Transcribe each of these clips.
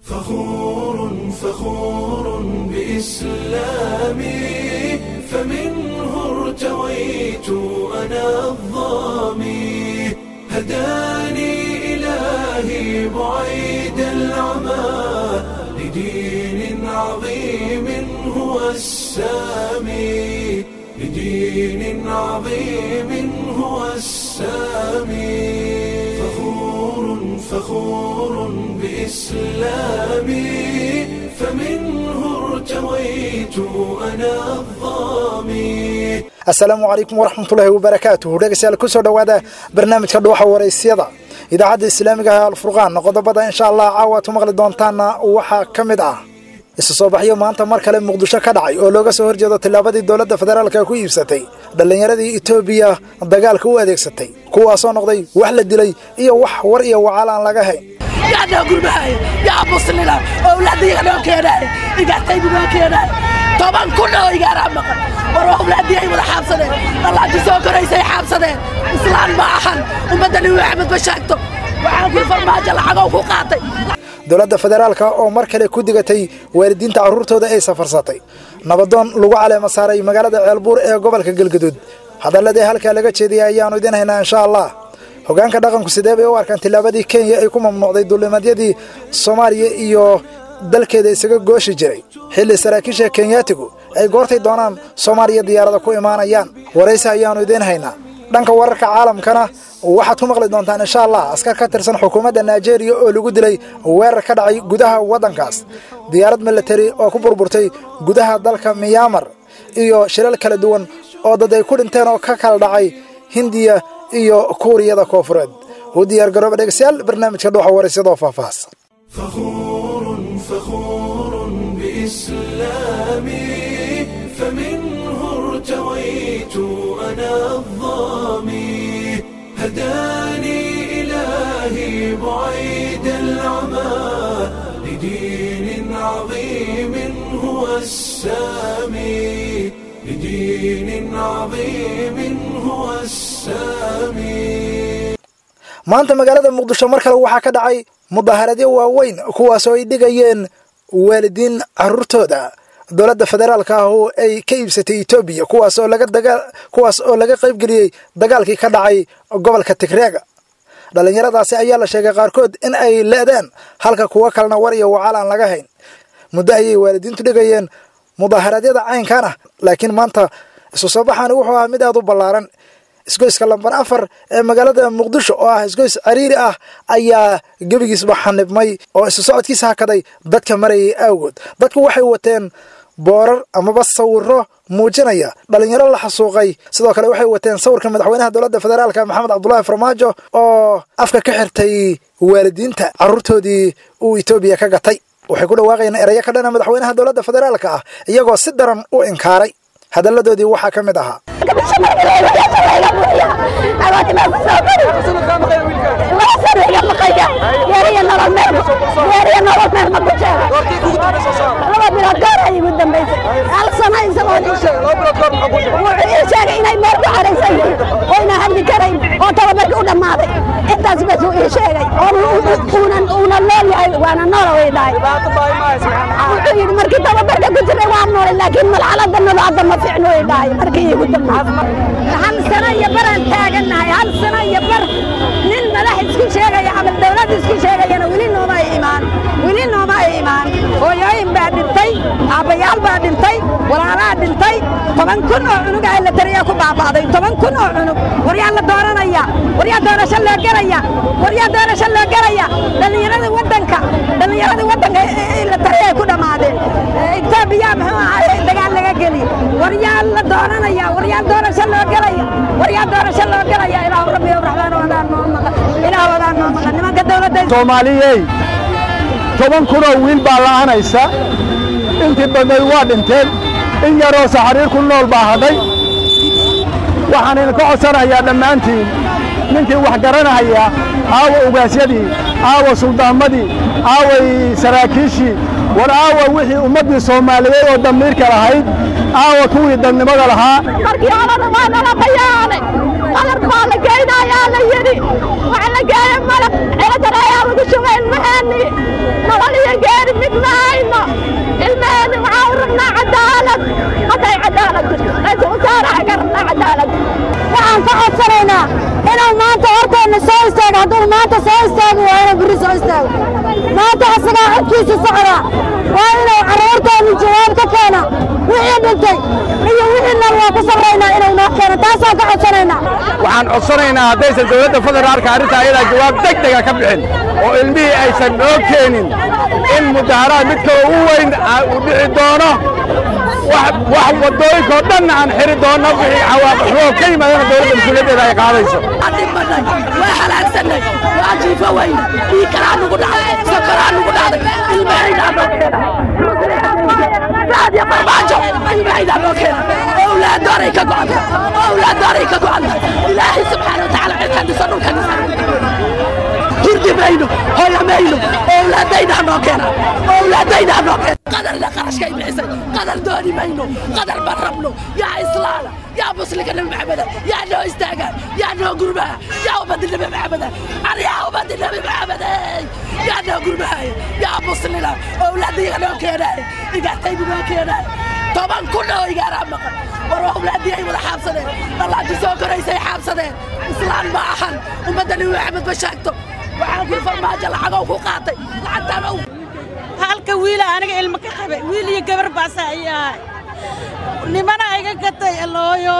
فخور فخور بإسلامي فمنه ارتويت أنا الظامي هداني إلهي بعيد العمى لدين عظيم هو السامي لدين عظيم هو السامي فخور فخور بإسلامي فمنه ارتويت أنا الظامي asalaamu calaykum waraxmatullaahi wabarakaatuhu dhegeystayaal kusoo dhowaada barnaamijka dhuuxa waraysyada idaacadda islaamiga ah alfurqaan qodobada insha allah caawa aad ku maqli doontaana waxaa ka mid ah isu soo baxyo maanta mar kale muqdisho ka dhacay oo looga soo horjeedo tillaabadii dowladda federaalka ku iibsatay dhallinyaradii etoobiya dagaalka u adeegsatay kuwaasoo noqday wax la dilay iyo wax war iyo wacaal aan laga hayn yaa gurbahay yaa muslina owlaadiyaga noo keenaay igaartaydu noo keenaay toban kun oo igaaraa maqan war owlaadiyay wada xaabsadeen dhallaanti soo koraysay xaabsadeen islaan ma ahan ummadda nabi maxamed ma sheegto waxaan kuli farmaajo lacagow ku qaatay dowladda federaalka oo mar kale ku digatay waalidiinta carruurtooda ay safarsatay nabadoon lagu caleema saaray magaalada ceelbuur ee gobolka galgaduud hadalladii halkaa laga jeediyay ayaannu idiin haynaa insha allah hogaanka dhaqanku sidee bay u arkaan tillaabadii kenya ay ku mamnuucday duulimadyadii soomaaliya iyo dalkeeda isaga gooshi jiray xilli saraakiisha kenyaatigu ay goortay doonaan soomaaliya diyaarada ku imaanayaan waraysi ayaannu idiin haynaa dhanka wararka caalamkana waxaad ku maqli doontaan insha allah askar ka tirsan xukuumadda naijeeriya oo lagu dilay weerar ka dhacay gudaha waddankaas diyaarad milatari oo ku burburtay gudaha dalka miyaamar iyo shilal kala duwan oo dad ay ku dhinteen oo ka kala dhacay hindiya iyo kuuriyada koofureed u diyaar garooba dhegeystayaal barnaamijka dhuuxa waraysyadoo faahfaahsan فخور فخور بإسلامي فمنه ارتويت أنا الظامي هداني إلهي بعيد العمى لدين عظيم هو السامي لدين عظيم هو السامي maanta magaalada muqdisho mar kale waxaa ka dhacay mudaaharadyo waaweyn kuwaasoo ay dhigayeen waalidiin carruurtooda dowladda federaalka ah oo ay ka iibsatay etoobiya kuwaas oo laga dagaa kuwaas oo laga qaybgeliyey dagaalkii ka dhacay gobolka tigreega dhallinyaradaasi ayaa la sheegay qaarkood in ay le'deen halka kuwo kalena war iyo wacaal aan laga hayn muddo ayay waalidiintu dhigayeen mudaaharadyada caynkan ah laakiin maanta isu soo baxaani wuxuu ahaa mid aad u ballaaran isgoyska lambar afar ee magaalada muqdisho oo ah isgoys cariiri ah ayaa gebigiisba xanibmay oo isu socodkiisa hakaday dadka marayay awgood dadku waxay wateen boorar amaba sawiro muujinaya dhalinyaro la xasuuqay sidoo kale waxay wateen sawirka madaxweynaha dowladda federaalka maxamed cabdulaahi farmaajo oo afka ka xirtay waalidiinta carruurtoodii uu etoobiya ka gatay waxay ku dhawaaqayeen erayo ka dhana madaxweynaha dowladda federaalka ah iyagoo si daran u inkaaray hadalladoodii waxaa ka mid ahaa intaas bas uu ii sheegay uuna nool yahay waana noola way dhahay wuxuu yidhi markii tababarka ku jiray waa noolay laakiin malxalada nolo hadda ma fiicno way dhahay markii iigu dambeysay hal sano iyo baraan taagannahay hal sano iyo bar nin madax isku sheegaya ama dawlad isku sheegayana weli nooma ay imaan weli nooma ay imaan hooyooyin baa dhintay aabbayaal baa dhintay walaalaa dhintay toban kun oo cunug ah la tariyaa ku baaba'day toban kun oo cunug waryaa la dooranaya waryaa doorasho loo gelaya waryaa doorasho loo gelaya dhallinyaradii waddanka dhallinyaradii waddanka la tariyay ku dhammaadeen etoobiya muxuu ahaay dagaal laga geli waryaa la dooranaya waryaa doorasho loo gelaya waryaa doorasho loo gelaya ilaahu rabbi raxmaan wadaan noo maqan ilaahu wadaan noo maqan nimanka dawladda soomaaliyey toban kunoo wiil baa la'anaysa intii badnayd waa dhinteen in yaroo saxariir ku nool baa hadhay waxaan idinka codsanayaa dhammaantiin ninkii wax garanahaya aawa ugaasyadii aawa suldaamadii aaway saraakiishii war aawa wixii ummaddii soomaaliyeed oo damiirka lahayd aawa kuwii dadnimada lahaa markii horena waa nala bayaanay qalab baa la geynayaa la yidhi waxa la geeyey malab ciladana ayaa lagu shugay ilmaheennii nolol iyo geeri waana ka rabnaa cadaalad waxaan ka codsanaynaa inuu maanta horteenna soo istaago hadduu maanta soo istaagi waa inuu beri soo istaago maanta asagaa codkiisa socdaa waa inuu carruurteenna jawaab ka keena wixii dhintay iyo wixii nool waa ku sabraynaa inuu noo keeno taasaan ka codsanaynaa waxaan codsanaynaa haddaysan dowladda federaalka arrinta ayadaa jawaab deg dega ka bixin oo ilmihii aysan noo keenin in mudaharaad mid kaloo u weyn uu dhici doono wax waddooyinkao dhanna aan xiri doonno wixii cawaaqixoo ka yimaadana dowladda mas-uuliyaddeeda ay qaadayso dhimanay waa halaagsanay waa jiifo weyne dhiigkalaa nugu dhacday sokoraa nugu dhacday ilmahaynaa noo keena raad iyo farmaajo ilmahaynaa noo keena owlaadooray ka go'anta owlaadooray ka go'anta ilaahay subxaana watacaala cirka dhiso dhulka dhisa hurdi mayno hoya mayno owlaadaynaa noo keena owlaadaynaa noo keena qadarna qarashkay bixisay qadar dooni mayno qadar ma rabno yaa islaana yaa muslimka nabi maxameda yaa noo istaagaan yaa noo gurmaha yaa ummadi nabi maxameda ani yaa ummadi nabi maxamede yaa noo gurmahaya yaa muslina owlaadiga noo keenaaya igaartaydu noo keenaaya toban kun oo igaaraa maqan war owlaadii ay wada xaabsadeen dhallaanti soo koraysay xaabsadeen islaan ma ahan ummadda nabi maxamed ma sheegto waxaan kuli farmaajo lacagow ku qaatay lacagtaan ow halka wiila aniga ilmo ka qabay wiil iyo gabar baasa ay ahay nimana iga gatay alooyo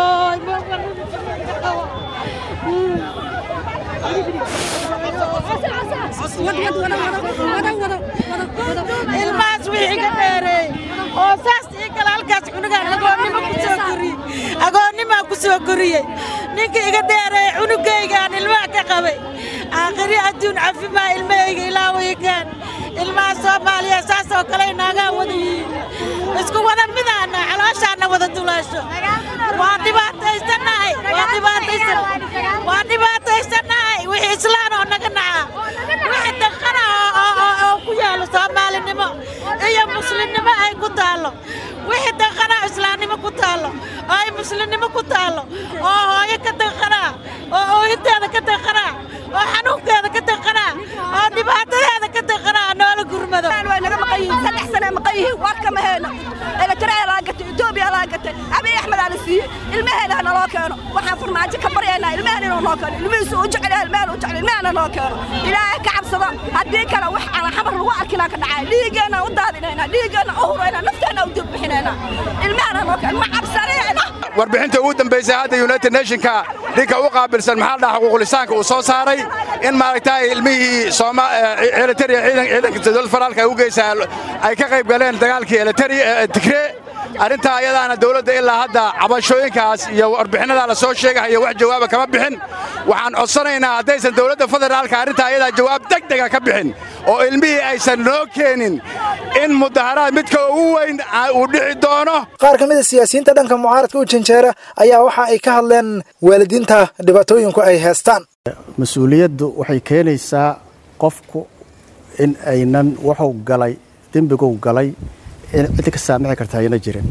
ilmahaas wixii iga dheereey oo saas ii kale halkaas cunugaan agoonnimo ku soo koriyey agoonnimaa ku soo koriyey ninka iga dheereey cunugaygaan ilmaha ka qabay aakhiri adduun cafimaa ilmahayga ilaawayagaan ilmaha soomaaliya saas oo kale naagaa wada yihiin isku wada midaana calooshaana wada dulaasho waa dhibaataysanahay waa dhibaataysan waa dhibaataysanahay wixii islaan oo naga naca wixii daqana oo ku yaalo soomaalinimo iyo muslimnimo ay ku taallo wixii daqana islaamnimo ku taallo oo ay muslimnimo ku taallo oo hooyo ka daqanaa oo oohinteeda ka daqanaa oo xanuunkeeda ka daqanaa oo dhibaatadeeda ka daqanaa noola gurmado way naga maqan yihiin saddex sane maqan yihiin war kama heeno elektriya laa gatay etoobiya laa gatay abiy axmed aa la siiyey ilmaheena ha naloo keeno waxaan farmaajo ka baryaynaa ilmaheena inuu noo keeno ilmihiisu u jecel yahay ilmahena u jecel ilmahena noo keeno ilaahay ka cabsado haddii kale wax aan xamar lagu arkinaa ka dhacay dhiiggeena u daadinaynaa dhiiggeena u huraynaa nafteena u dubbixinaynaa ilmahena noo keeno ma cabsanayna warbixinta ugu dambaysay hadda united nationka ninka u qaabilsan maxaa dhaha xuquuqlisaanka uu soo saaray in maaragtay ilmihii eliteria ciidanka dowladda federaalka ay u geysaa ay ka qayb galeen dagaalkii eliteria tigree arrintaa ayadaana dowladda ilaa hadda cabashooyinkaas iyo warbixinnadaa la soo sheegahaya wax jawaaba kama bixin waxaan codsanaynaa haddaysan dowladda federaalka arrintaa ayadaa jawaab deg dega ka bixin oo ilmihii aysan noo keenin in mudaharaad midka ugu weyn uu dhici doono qaar ka mid a siyaasiyiinta dhanka mucaaradka u janjeera ayaa waxa ay ka hadleen waalidiinta dhibaatooyinku ay heestaan mas-uuliyaddu waxay keenaysaa qofku in aynan wuxuu galay dembiguu galay in cid ka saamixi karta ayna jirin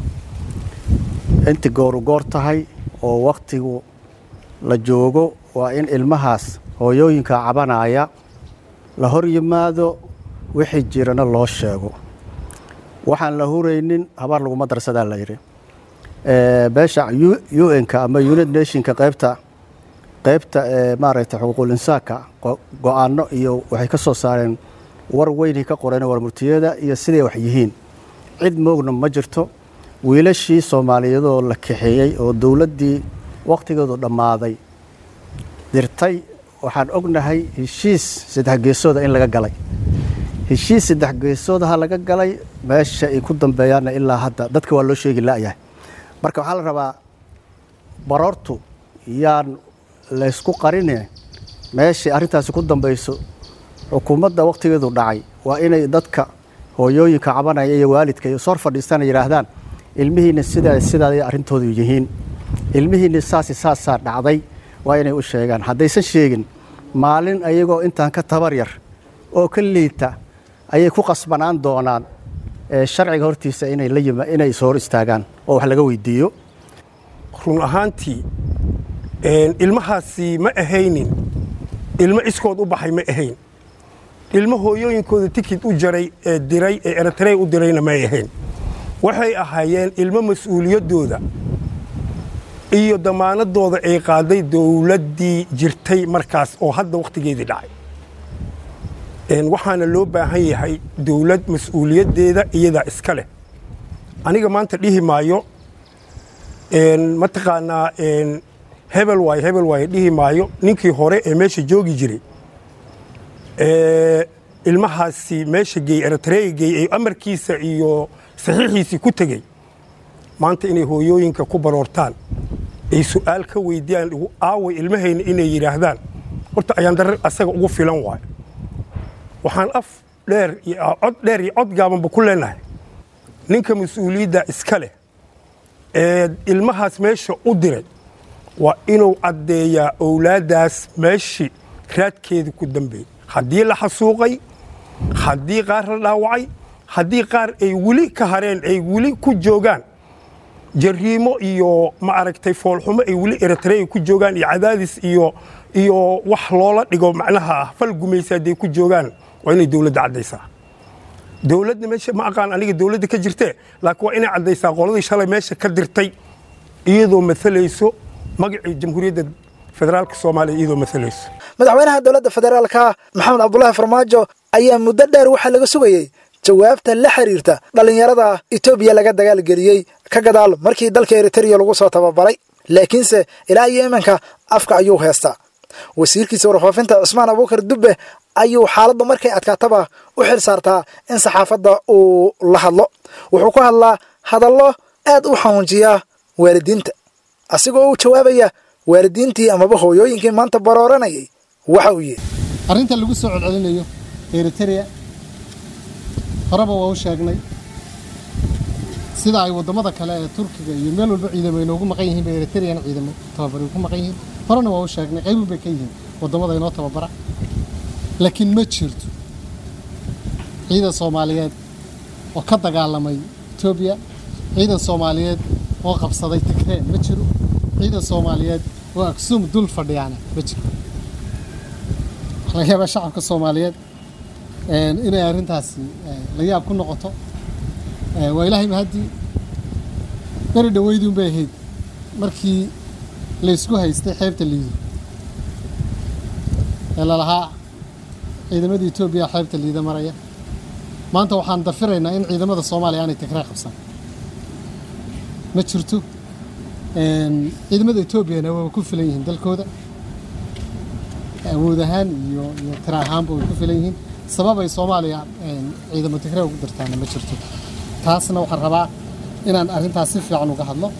inta gooru goor tahay oo wakhtigu la joogo waa in ilmahaas hooyooyinka cabanaya la hor yimaado wixii jirana loo sheego waxaan la huraynin habaar laguma darsadaa la yidhi beesha u n-ka ama united nationka qaybta qaybta maaragtay xuquuqul insaanka go-aano iyo waxay ka soo saareen war weynay ka qoreen warmurtiyada iyo siday wax yihiin cid moogna ma jirto wiilashii soomaaliyeedoo la kaxeeyey oo dowladdii wakhtigeedu dhammaaday dirtay waxaan ognahay heshiis saddex geesooda in laga galay heshiis saddex geesoodaha laga galay meesha ay ku dambeeyaanna ilaa hadda dadka waa loo sheegi la'yahay marka waxaa la rabaa baroortu yaan laysku qarine meeshay arrintaasi ku dambayso xukuumadda wakhtigeedu dhacay waa inay dadka hooyooyinka cabanaya iyo waalidka iyo sor fadhiistana yidhaahdaan ilmihiinna sidaa sidaa arrintoodu yihiin ilmihiinna saasi saasaa dhacday waa inay u sheegaan haddaysan sheegin maalin ayagoo intaan ka tabar yar oo ka liita ayay ku qasbanaan doonaan sharciga hortiisa inay la yima inay is hor istaagaan oo wax laga weydiiyo run ahaantii ilmahaasi ma ahaynin ilmo iskood u baxay ma ahayn ilmo hooyooyinkooda tikid u jaray ee diray ee eritrey u dirayna may ahayn waxay ahaayeen ilmo mas-uuliyaddooda iyo damaanadooda ay qaaday dowladdii jirtay markaas oo hadda wakhtigeedii dhacay waxaana loo baahan yahay dowlad mas-uuliyaddeeda iyadaa iska leh aniga maanta dhihi maayo mataqaanaa hebel waaye hebel waaye dhihi maayo ninkii hore ee meesha joogi jiray ilmahaasi meesha geey eritreya geey ee amarkiisa iyo saxiixiisii ku tegey maanta inay hooyooyinka ku baroortaan ay su'aal ka weydiiyaan aaway ilmahayna inay yidhaahdaan horta ayaan darar asaga ugu filan waayo waxaan af dheer iyo cod dheer iyo cod gaabanba ku leenahay ninka mas-uuliyadda iska leh ee ilmahaas meesha u diray waa inuu caddeeyaa owlaaddaas meeshii raadkeedii ku dambeeyey haddii la xasuuqay haddii qaar la dhaawacay haddii qaar ay weli ka hareen ay weli ku joogaan jariimo iyo ma aragtay foolxumo ay weli eritreya ku joogaan iyo cadaadis iyo iyo wax loola dhigo macnaha fal gumaysa hadday ku joogaan waa inay dowladda caddaysaa dowladda meesha ma aqaan aniga dowladda ka jirtee laakiin waa inay caddaysaa qoladii shalay meesha ka dirtay iyadoo maalayso magacii jamhuuriyadda federaalka soomaaliya iyadoo maalayso madaxweynaha dowladda federaalka maxamed cabdulaahi farmaajo ayaa muddo dheer waxaa laga sugayey jawaabta la xiriirta dhallinyarada etoobiya laga dagaalgeliyey ka gadaal markii dalka eritreya lagu soo tababaray laakiinse ilaa iyo iminka afka ayuu heestaa wasiirkiisa warfaafinta cusmaan abuukar dubbe ayuu xaaladda markay adkaataba u xil saartaa in saxaafadda uu la hadlo wuxuu ku hadlaa hadallo aad u xanuunjiya waalidiinta asigoo u jawaabaya waalidiintii amaba hooyooyinkii maanta barooranayay waxa uu yidhi arrinta lagu soo celcelinayo eritrea horeba waa u sheegnay sida ay waddamada kale ee turkiga iyo meel walba ciidamo inoogu maqan yihiin bay eritreana ciidamo tababari ku maqan yihiin horena waa u sheegnay qaybun bay ka yihiin waddamada inoo tababara laakiin ma jirto ciidan soomaaliyeed oo ka dagaalamay etoobiya ciidan soomaaliyeed oo qabsaday tigreen ma jiro ciidan soomaaliyeed oo aksuum dul fadhiyaana ma jiro waxaa laga yaabaa shacabka soomaaliyeed inay arrintaasi la yaab ku noqoto waa ilaahay mahaddii beri dhoweyduun bay ahayd markii laysku haystay xeebta liido ee lalahaa ciidamada etoobiya xeebta liida maraya maanta waxaan dafiraynaa in ciidamada soomaaliya aanay tigree qabsan ma jirto ciidamada etoobiyana waa ku filan yihiin dalkooda awood ahaan iyo iyo tira ahaanba way ku filan yihiin sabab ay soomaaliya ciidamo tigree ugu dirtaana ma jirto taasna waxaan rabaa inaan arrintaas si fiican uga hadlo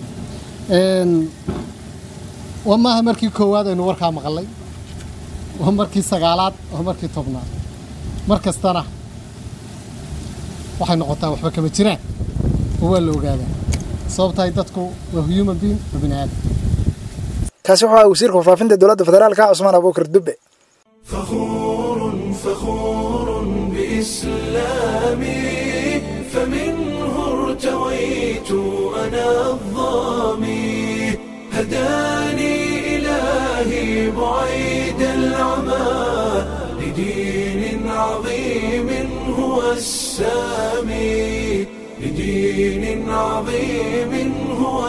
waa maaha markii koowaad aynu warkaa maqalay waa markii sagaalaad waa markii tobnaad mar kastana waxay noqotaa waxba kama jiraan oo waa la ogaadaa sababtahay dadku waa human being waa bini aadam kaasi wuxuu ahaa wasiirka warfaafinta dowladda federaalka cusmaan abuukar dubbe فخور فخور بإسلامي فمنه ارتويت أنا الظامي هداني إلهي بعيد العمى لدين عظيم هو السامي لدين عظيم هو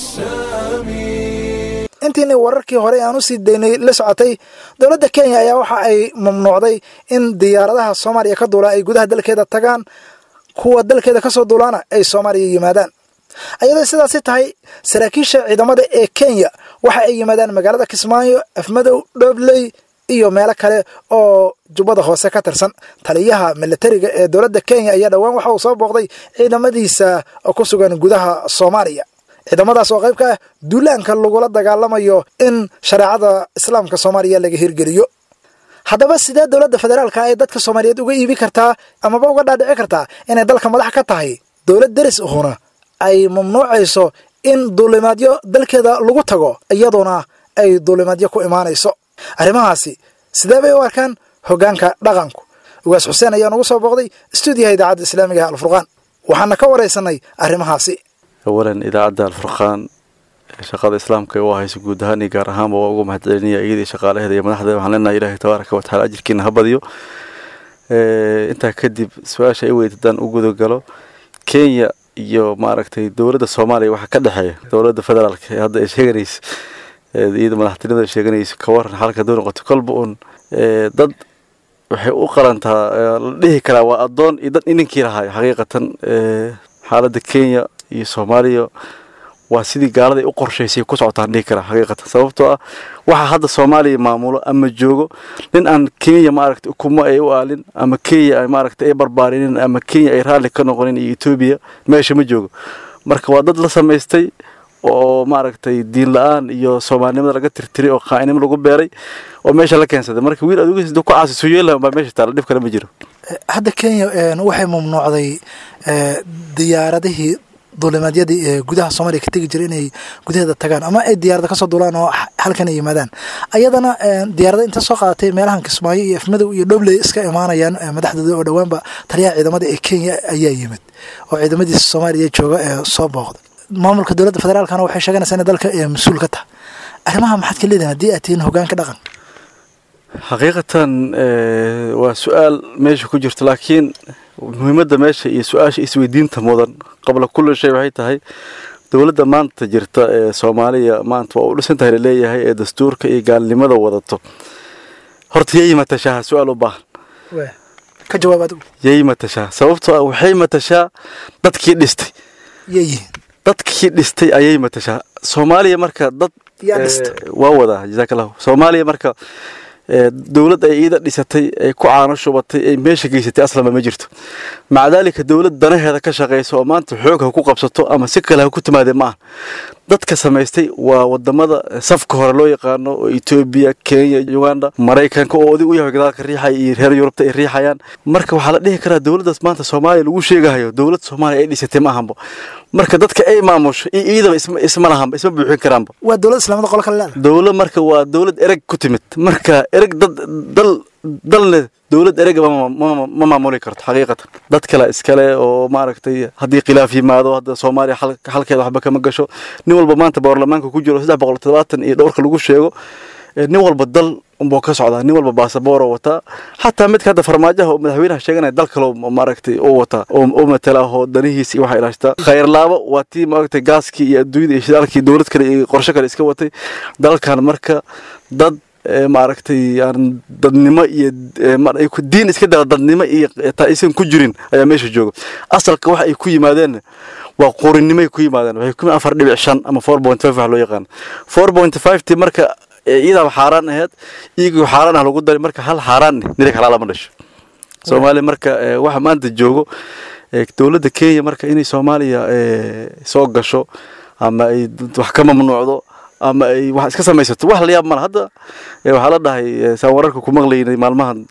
السامي intiinii wararkii hore aan u sii daynay la socotay dowladda kenya ayaa waxa ay mamnuucday in diyaaradaha soomaaliya ka duula ay gudaha dalkeeda tagaan kuwa dalkeeda ka soo duulaana ay soomaaliya yimaadaan ayadoo sidaasi tahay saraakiisha ciidamada ee kenya waxa ay yimaadaan magaalada kismaayo afmadow dhoobley iyo meelo kale oo jubbada hoose ka tirsan taliyaha militariga ee dowladda kenya ayaa dhowaan waxa uu soo booqday ciidamadiisa ku sugan gudaha soomaaliya ciidamadaas oo qayb ka ah duulaanka lagula dagaalamayo in shareecada islaamka soomaaliya laga hirgeliyo haddaba sidee dowladda federaalka ay dadka soomaaliyeed uga iibi kartaa amaba uga dhaadhici kartaa inay dalka madax ka tahay dowlad deris ahuna ay mamnuucayso in duulimaadyo dalkeeda lagu tago iyadoona ay duulimaadyo ku imaanayso arrimahaasi sidee bay u arkaan hoggaanka dhaqanku ugaas xuseen ayaa nugu soo booqday stuudiyaha idaacadda islaamiga ee alfurqaan waxaana ka waraysanay arrimahaasi awalan idaacadda alfurqaan shaqada islaamka u hayso guud ahaan iyo gaar ahaanba waa uga mahadcelinaya iyadii shaqaalaheeda iyo madaxdeeda waxaan leenahay ilaahay tabaaraka watacaala ajirkiina ha badiyo intaa kadib su-aasha ay weyd haddaan u guda galo kenya iyo maaragtay dowladda soomaaliya waxaa ka dhexeeya dowladda federaalka ee hadda ay sheeganaysa iyada madaxtinimada sheeganaysa ka waran xalka doo noqoto kolba uun dad waxay u qalantaa la dhihi karaa waa addoon iyo dad ininkii lahaay xaqiiqatan xaaladda kenya iyo soomaaliya waa sidii gaalada ay u qorshaysay ku socotaan dhihi karaa xaqiiqatan sababtoo ah waxaa hadda soomaaliya maamulo ama joogo nin aan kenya maaragtay ukumo ay u aalin ama kenya ay maaragtay ay barbaarinin ama kenya ay raalli ka noqonin iyo etoobiya meesha ma joogo marka waa dad la samaystay oo maaragtay diin la-aan iyo soomaalinimada laga tirtiray oo qaa'inimo lagu beeray oo meesha la keensaday marka wiil adugiis ku caasi suyeela baa meesha taala dhib kale ma jiro hadda kenya waxay mamnuucday diyaaradihii duulimaadyadii ee gudaha soomaaliya ka tegi jiray inay gudaheeda tagaan ama ay diyaarada kasoo duulaan oo halkan ay yimaadaan ayadana diyaarada inta soo qaadatay meelahan kismaayo iyo afmadow iyo dhobley iska imaanayaan madaxdooda oo dhowaanba taliyaha ciidamada ee kenya ayaa yimid oo ciidamadiisa soomaaliya jooga ee soo booqda maamulka dowladda federaalkana waxay sheeganaysaa inay dalka mas-uul ka tahay arrimaha maxaad ka leedihin haddii aad tihiin hogaanka dhaqan xaqiiqatan waa su-aal meesha ku jirto laakiin muhiimadda meesha iyo su-aasha isweydiinta mudan qabla kulli shay waxay tahay dowladda maanta jirta ee soomaaliya maanta waa u dhisan tahay laleeyahay ee dastuurka iyo gaalnimada wadato horta yay matashaa su-aal u baahan ka jawaab adigu yay matashaa sababtoo ah waxay matashaa dadkii dhistay yayihiin dadkii dhistay ayay matashaa soomaaliya marka dad waa wadaa jazakallahu soomaaliya marka dowlad ay iida dhisatay ay ku caano shubatay ay meesha geysatay aslama ma jirto maca daalika dowlad danaheeda ka shaqaysa oo maanta xoog ha ku qabsato ama si kale ha ku timaadee ma aha dadka samaystay waa wadamada safka hore loo yaqaano oo etoobiya kenya uganda maraykanka oo odig u yahay gadaalka riixaya iyo reer yurubta ay riixayaan marka waxaa la dhihi karaa dowladdaas maanta soomaaliya lagu sheegahayo dowlad soomaaliya ay dhisatay ma ahanba marka dadka ay maamusho iyo iidaba isma lahanba isma buuxin karaanba waa dowlad islaamada qolo kale leedahay dowlad marka waa dowlad ereg ku timid marka ereg dad dal dalne dowlad erega ma maamuli karto xaqiiqatan dad kale iskale oo maaragtay haddii khilaaf yimaado hadda soomaaliya halkeeda waxba kama gasho nin walba maanta baarlamaanka ku jiro saddex boqol todobaatan iyo dhowrka lagu sheego nin walba dal unbuu ka socdaa nin walba baasabooro wataa xataa midka hadda farmaajaha oo madaxweynaha sheeganaya dal kale maaragtay u wataa oo matala oo danihiisa iyo waxaa ilaashtaa khayrlaabo waa tii maaragtay gaaskii iyo adduunyada iyo shidaalkii dowlad kale iyo qorshe kale iska watay dalkan marka dad maaragtay aan dadnimo iyo diin iska dala dadnimo iyo taa aysan ku jirin ayaa meesha jooga asalka waxa ay ku yimaadeen waa qorinimay ku yimaadeen waxay ku afar dhibic shan ama four point five wax loo yaqaan four point five ti marka iyadaaba xaaraan aheyd iyagoo xaaraan ah lagu daray marka hal xaaraan nirig halaa lama dhasho soomaaliya marka waxa maanta joogo dowladda kenya marka inay soomaaliya soo gasho ama ay wax ka mamnuucdo ama ay wax iska samaysato wax la yaab mala hadda waxaa la dhahay saan wararka ku maqlaynay maalmahan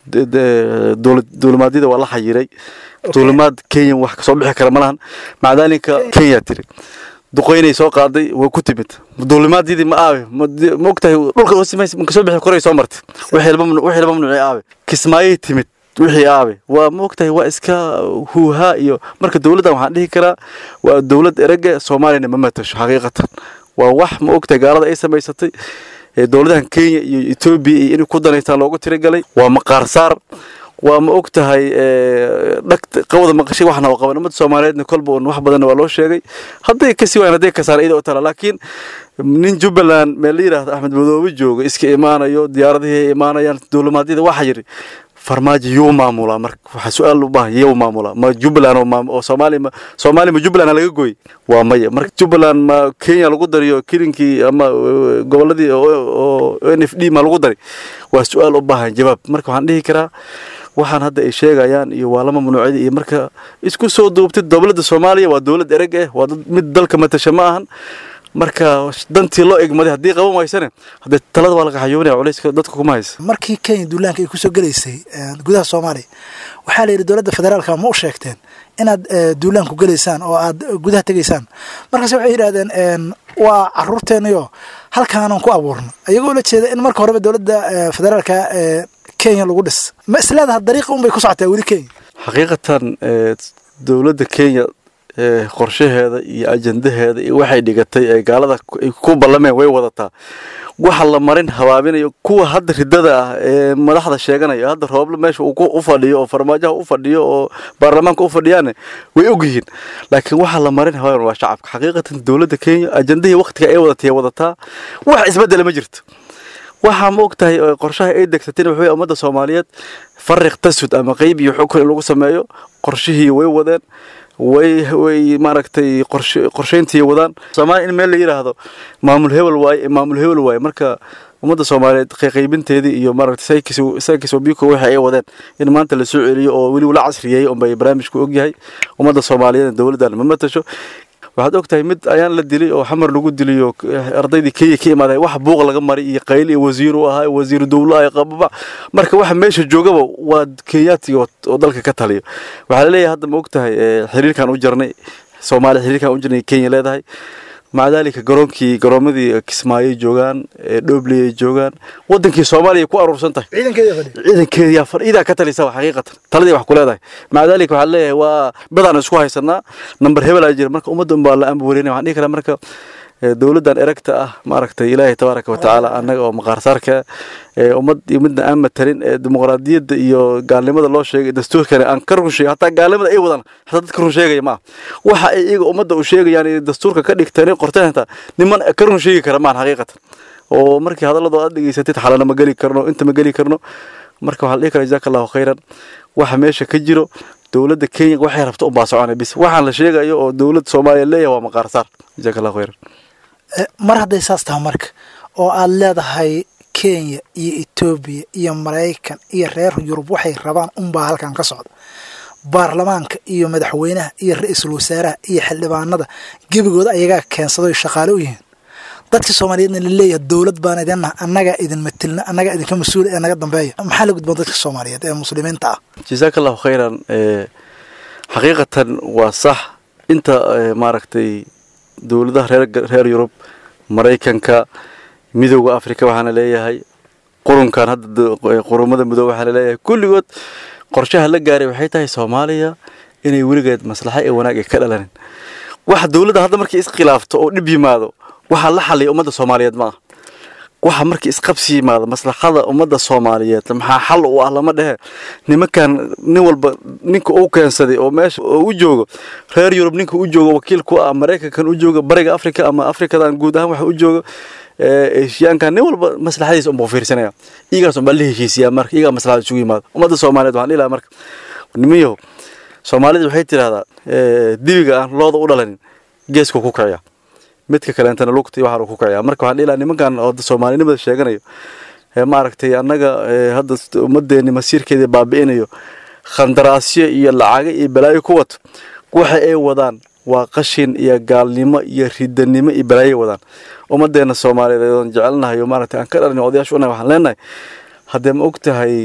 duulimaadyada waa la xayiray duulimaad kenya wax kasoo bixi kara malahan maca daalika kenya tiri duqeynay soo qaaday way ku timid duulimaadyadii ma aabe ma ogtahay dhulka kasoo bixi koray soo martay wixii la mamnuucay aabe kismaayay timid wixii aabe waa ma ogtahay waa iska huuhaa iyo marka dowladdan waxaan dhihi karaa waa dowlad erege soomaaliyana ma matasho xaqiiqatan waa wax ma ogtahay gaalada ay samaysatay dowladahan kenya iyo etoobiya iyo inay ku danaystaan loogu tiragalay waa maqaarsaar waa ma og tahay dhagta qawada maqashay waxna waa qaban ummadda soomaaliyeedna kolba un wax badanna waa loo sheegay hadday kasii waayaan hadday kasaan iyada u tala laakiin nin jubbaland meel la yidhaahdo axmed madoobe jooga iska imaanayo diyaaradihii ay imaanayaan duulimaadyada waxaa yidhi farmaajo yuu maamulaa marka waxaa su-aal u baahan yuu maamulaa ma jubbaland oo soomaaliya ma soomaaliya ma jubbaland laga gooy waa maya marka jubbaland ma kenya lagu dariyo kilinkii ama goboladii oo n f d ma lagu dari waa su-aal u baahan jawaab marka waxaan dhihi karaa waxaan hadda ay sheegayaan iyo waa lama mamnuucyada iyo marka isku soo duubtay dowladda soomaaliya waa dowlad ereg eh waa mid dalka matasha ma ahan marka dantii loo egmaday haddii qaban waysane haddee talada waa laga xayoonaya culayska dadka kuma haysa markii kenya duulaanka ay kusoo gelaysay gudaha soomaaliya waxaa la yidhi dowladda federaalka ma u sheegteen inaad duulaanku gelaysaan oo aad gudaha tegaysaan markaase waxay yidhahdeen waa caruurteennayo halkaanan ku abuurno ayagoo la jeeda in marka horeba dowladda federaalka kenya lagu dhis ma isleedaha dariiqa unbay ku socotaa weli kenya xaqiiqatan dowladda kenya qorshaheeda iyo ajandaheeda iyo waxay dhigatay ee gaalada ay ku ballameen way wadataa waxa la marin habaabinayo kuwa hadda ridada ah ee madaxda sheeganaya hadda rooble meesha uu u fadhiyo oo farmaajaha u fadhiyo oo baarlamaanka u fadhiyaane way ogyihiin laakiin waxa la marin habaabin waa shacabka xaqiiqatan dowladda kenya ajandahii waqtiga ay wadatay wadataa wax isbedela ma jirto waxaa ma og tahay qorshaha ay degsateen wuxuu ummadda soomaaliyeed fariq tasud ama qeyb iyo xukun in lagu sameeyo qorshihii way wadeen way way maaragtay qorsheyntii wadaan soomaaliya in meel la yidhaahdo maamul hebel waaye maamul hebel waaye marka ummadda soomaaliyeed qaybinteedii iyo maaragtay saykis wabiko waxa ay wadeen in maanta la soo celiyo oo weli la casriyeeyey unbay barnaamijku ogyahay ummadda soomaaliyeed dowladdan ma matasho waxaad og tahay mid ayaan la dilay oo xamar lagu diliyo ardaydii kenya ka imaaday wax buuq laga maray iyo qayl iyo wasiir u ahaa wasiiru dowlo ah qababa marka waxa meesha joogaba waa kenyaatiga oo dalka ka taliyo waxaa laleeyahay hadda ma og tahay xiriirkan u jarnay soomaaliya xiriirkan u jirnay kenya leedahay maca daalika garoonkii garoomadii kismaayay joogaan dhobley ay joogaan wadankii soomaaliya ku aruursan tahay ciidankeediyaa fadhiidaa ka talisaba xaqiiqatan taladii wax ku leedahay maca daalika waxaa leeyahay waa badaan isku haysanaa namber hebel aa jira marka ummadda unbaa la amba wareynaya waxaan dhihi karaa marka dowladdan eragta ah maaragtay ilaahay tabaaraka wa tacaala annaga oo maqaarsaarka ummad iyo midna aan matalin ee dimuqraadiyadda iyo gaalnimada loo sheegay dastuurkana aan ka run sheegay hataa gaalnimada ay wadaan hataa dadka run sheegaya maaha waxa ay iyaga ummadda u sheegayaan iyo dastuurka ka dhigteen qorteen hataa niman ka run sheegi kara maahan xaqiiqatan oo markii hadalladoo aad dhegeysatid xalana ma geli karno inta ma geli karno marka waxaa la dhihi karaa jazaaka allahu khayran waxa meesha ka jiro dowladda kenya waxay rabto unbaa soconay bis waxaan la sheegayo oo dowladda soomaaliya leeyahay waa maqaarsaar jazaaka allahu khayran mar hadday saas tahay marka oo aad leedahay kenya iyo etoobiya iyo maraykan iyo reer yurub waxay rabaan unbaa halkan ka socda baarlamaanka iyo madaxweynaha iyo ra-iisul wasaaraha iyo xildhibaanada gebigooda ayagaa keensadoy shaqaale u yihiin dadka soomaaliyeedna laleeyahay dowlad baan idinnaha annagaa idin matilna annagaa idinka mas-uula ee naga dambeeya maxaa la gudboon dadka soomaaliyeed ee muslimiinta ah jazaaka allahu khayran xaqiiqatan waa sax inta maaragtay dowladaha reer reer yurub maraykanka midowda africa waxaana leeyahay qurunkan hadda qurumada midoobe waxaa laleeyahay kulligood qorshaha la gaaray waxay tahay soomaaliya inay weligeed maslaxa ee wanaag ay ka dhalanin waxa dowladda hadda markay iskhilaafto oo dhib yimaado waxaa la xaliya ummadda soomaaliyeed ma ah waxa markii isqabsi yimaado maslaxada ummadda soomaaliyeed maxaa xal u ah lama dhehe nimankan nin walba ninka uu keensaday oo meesha u joogo reer yurub ninka u joogo wakiil ku ah maraykankan u jooga bariga africa ama afrikadan guud ahaan waxa u jooga eshiyaankan nin walba maslaxadiisa unbuu fiirsanaya iyagaas unbaa la heshiisiyaa marka iyagaa maslaxada isugu yimaado ummadda soomaaliyeed waxaan dhihi lahaa marka nimanyahow soomaalida waxay tidhahdaa dibiga aan looda u dhalanin geesku ku kiciya midka kaleentana lugta iyo waxaan ku kiciyaa marka waxaan dhihi lahaa nimankan oo soomaalinimada sheeganayo maaragtay annaga hadda ummaddeeni masiirkeedii baabi'inayo khandaraasyo iyo lacago iyo balaayo ku wato waxa ay wadaan waa qashin iyo gaalnimo iyo ridanimo iyo balaayo wadaan ummaddeena soomaaliyeed oon jecelnahay oo maaragtay aan ka dhalin odayaashu unahay waxaan leenahay haddee ma og tahay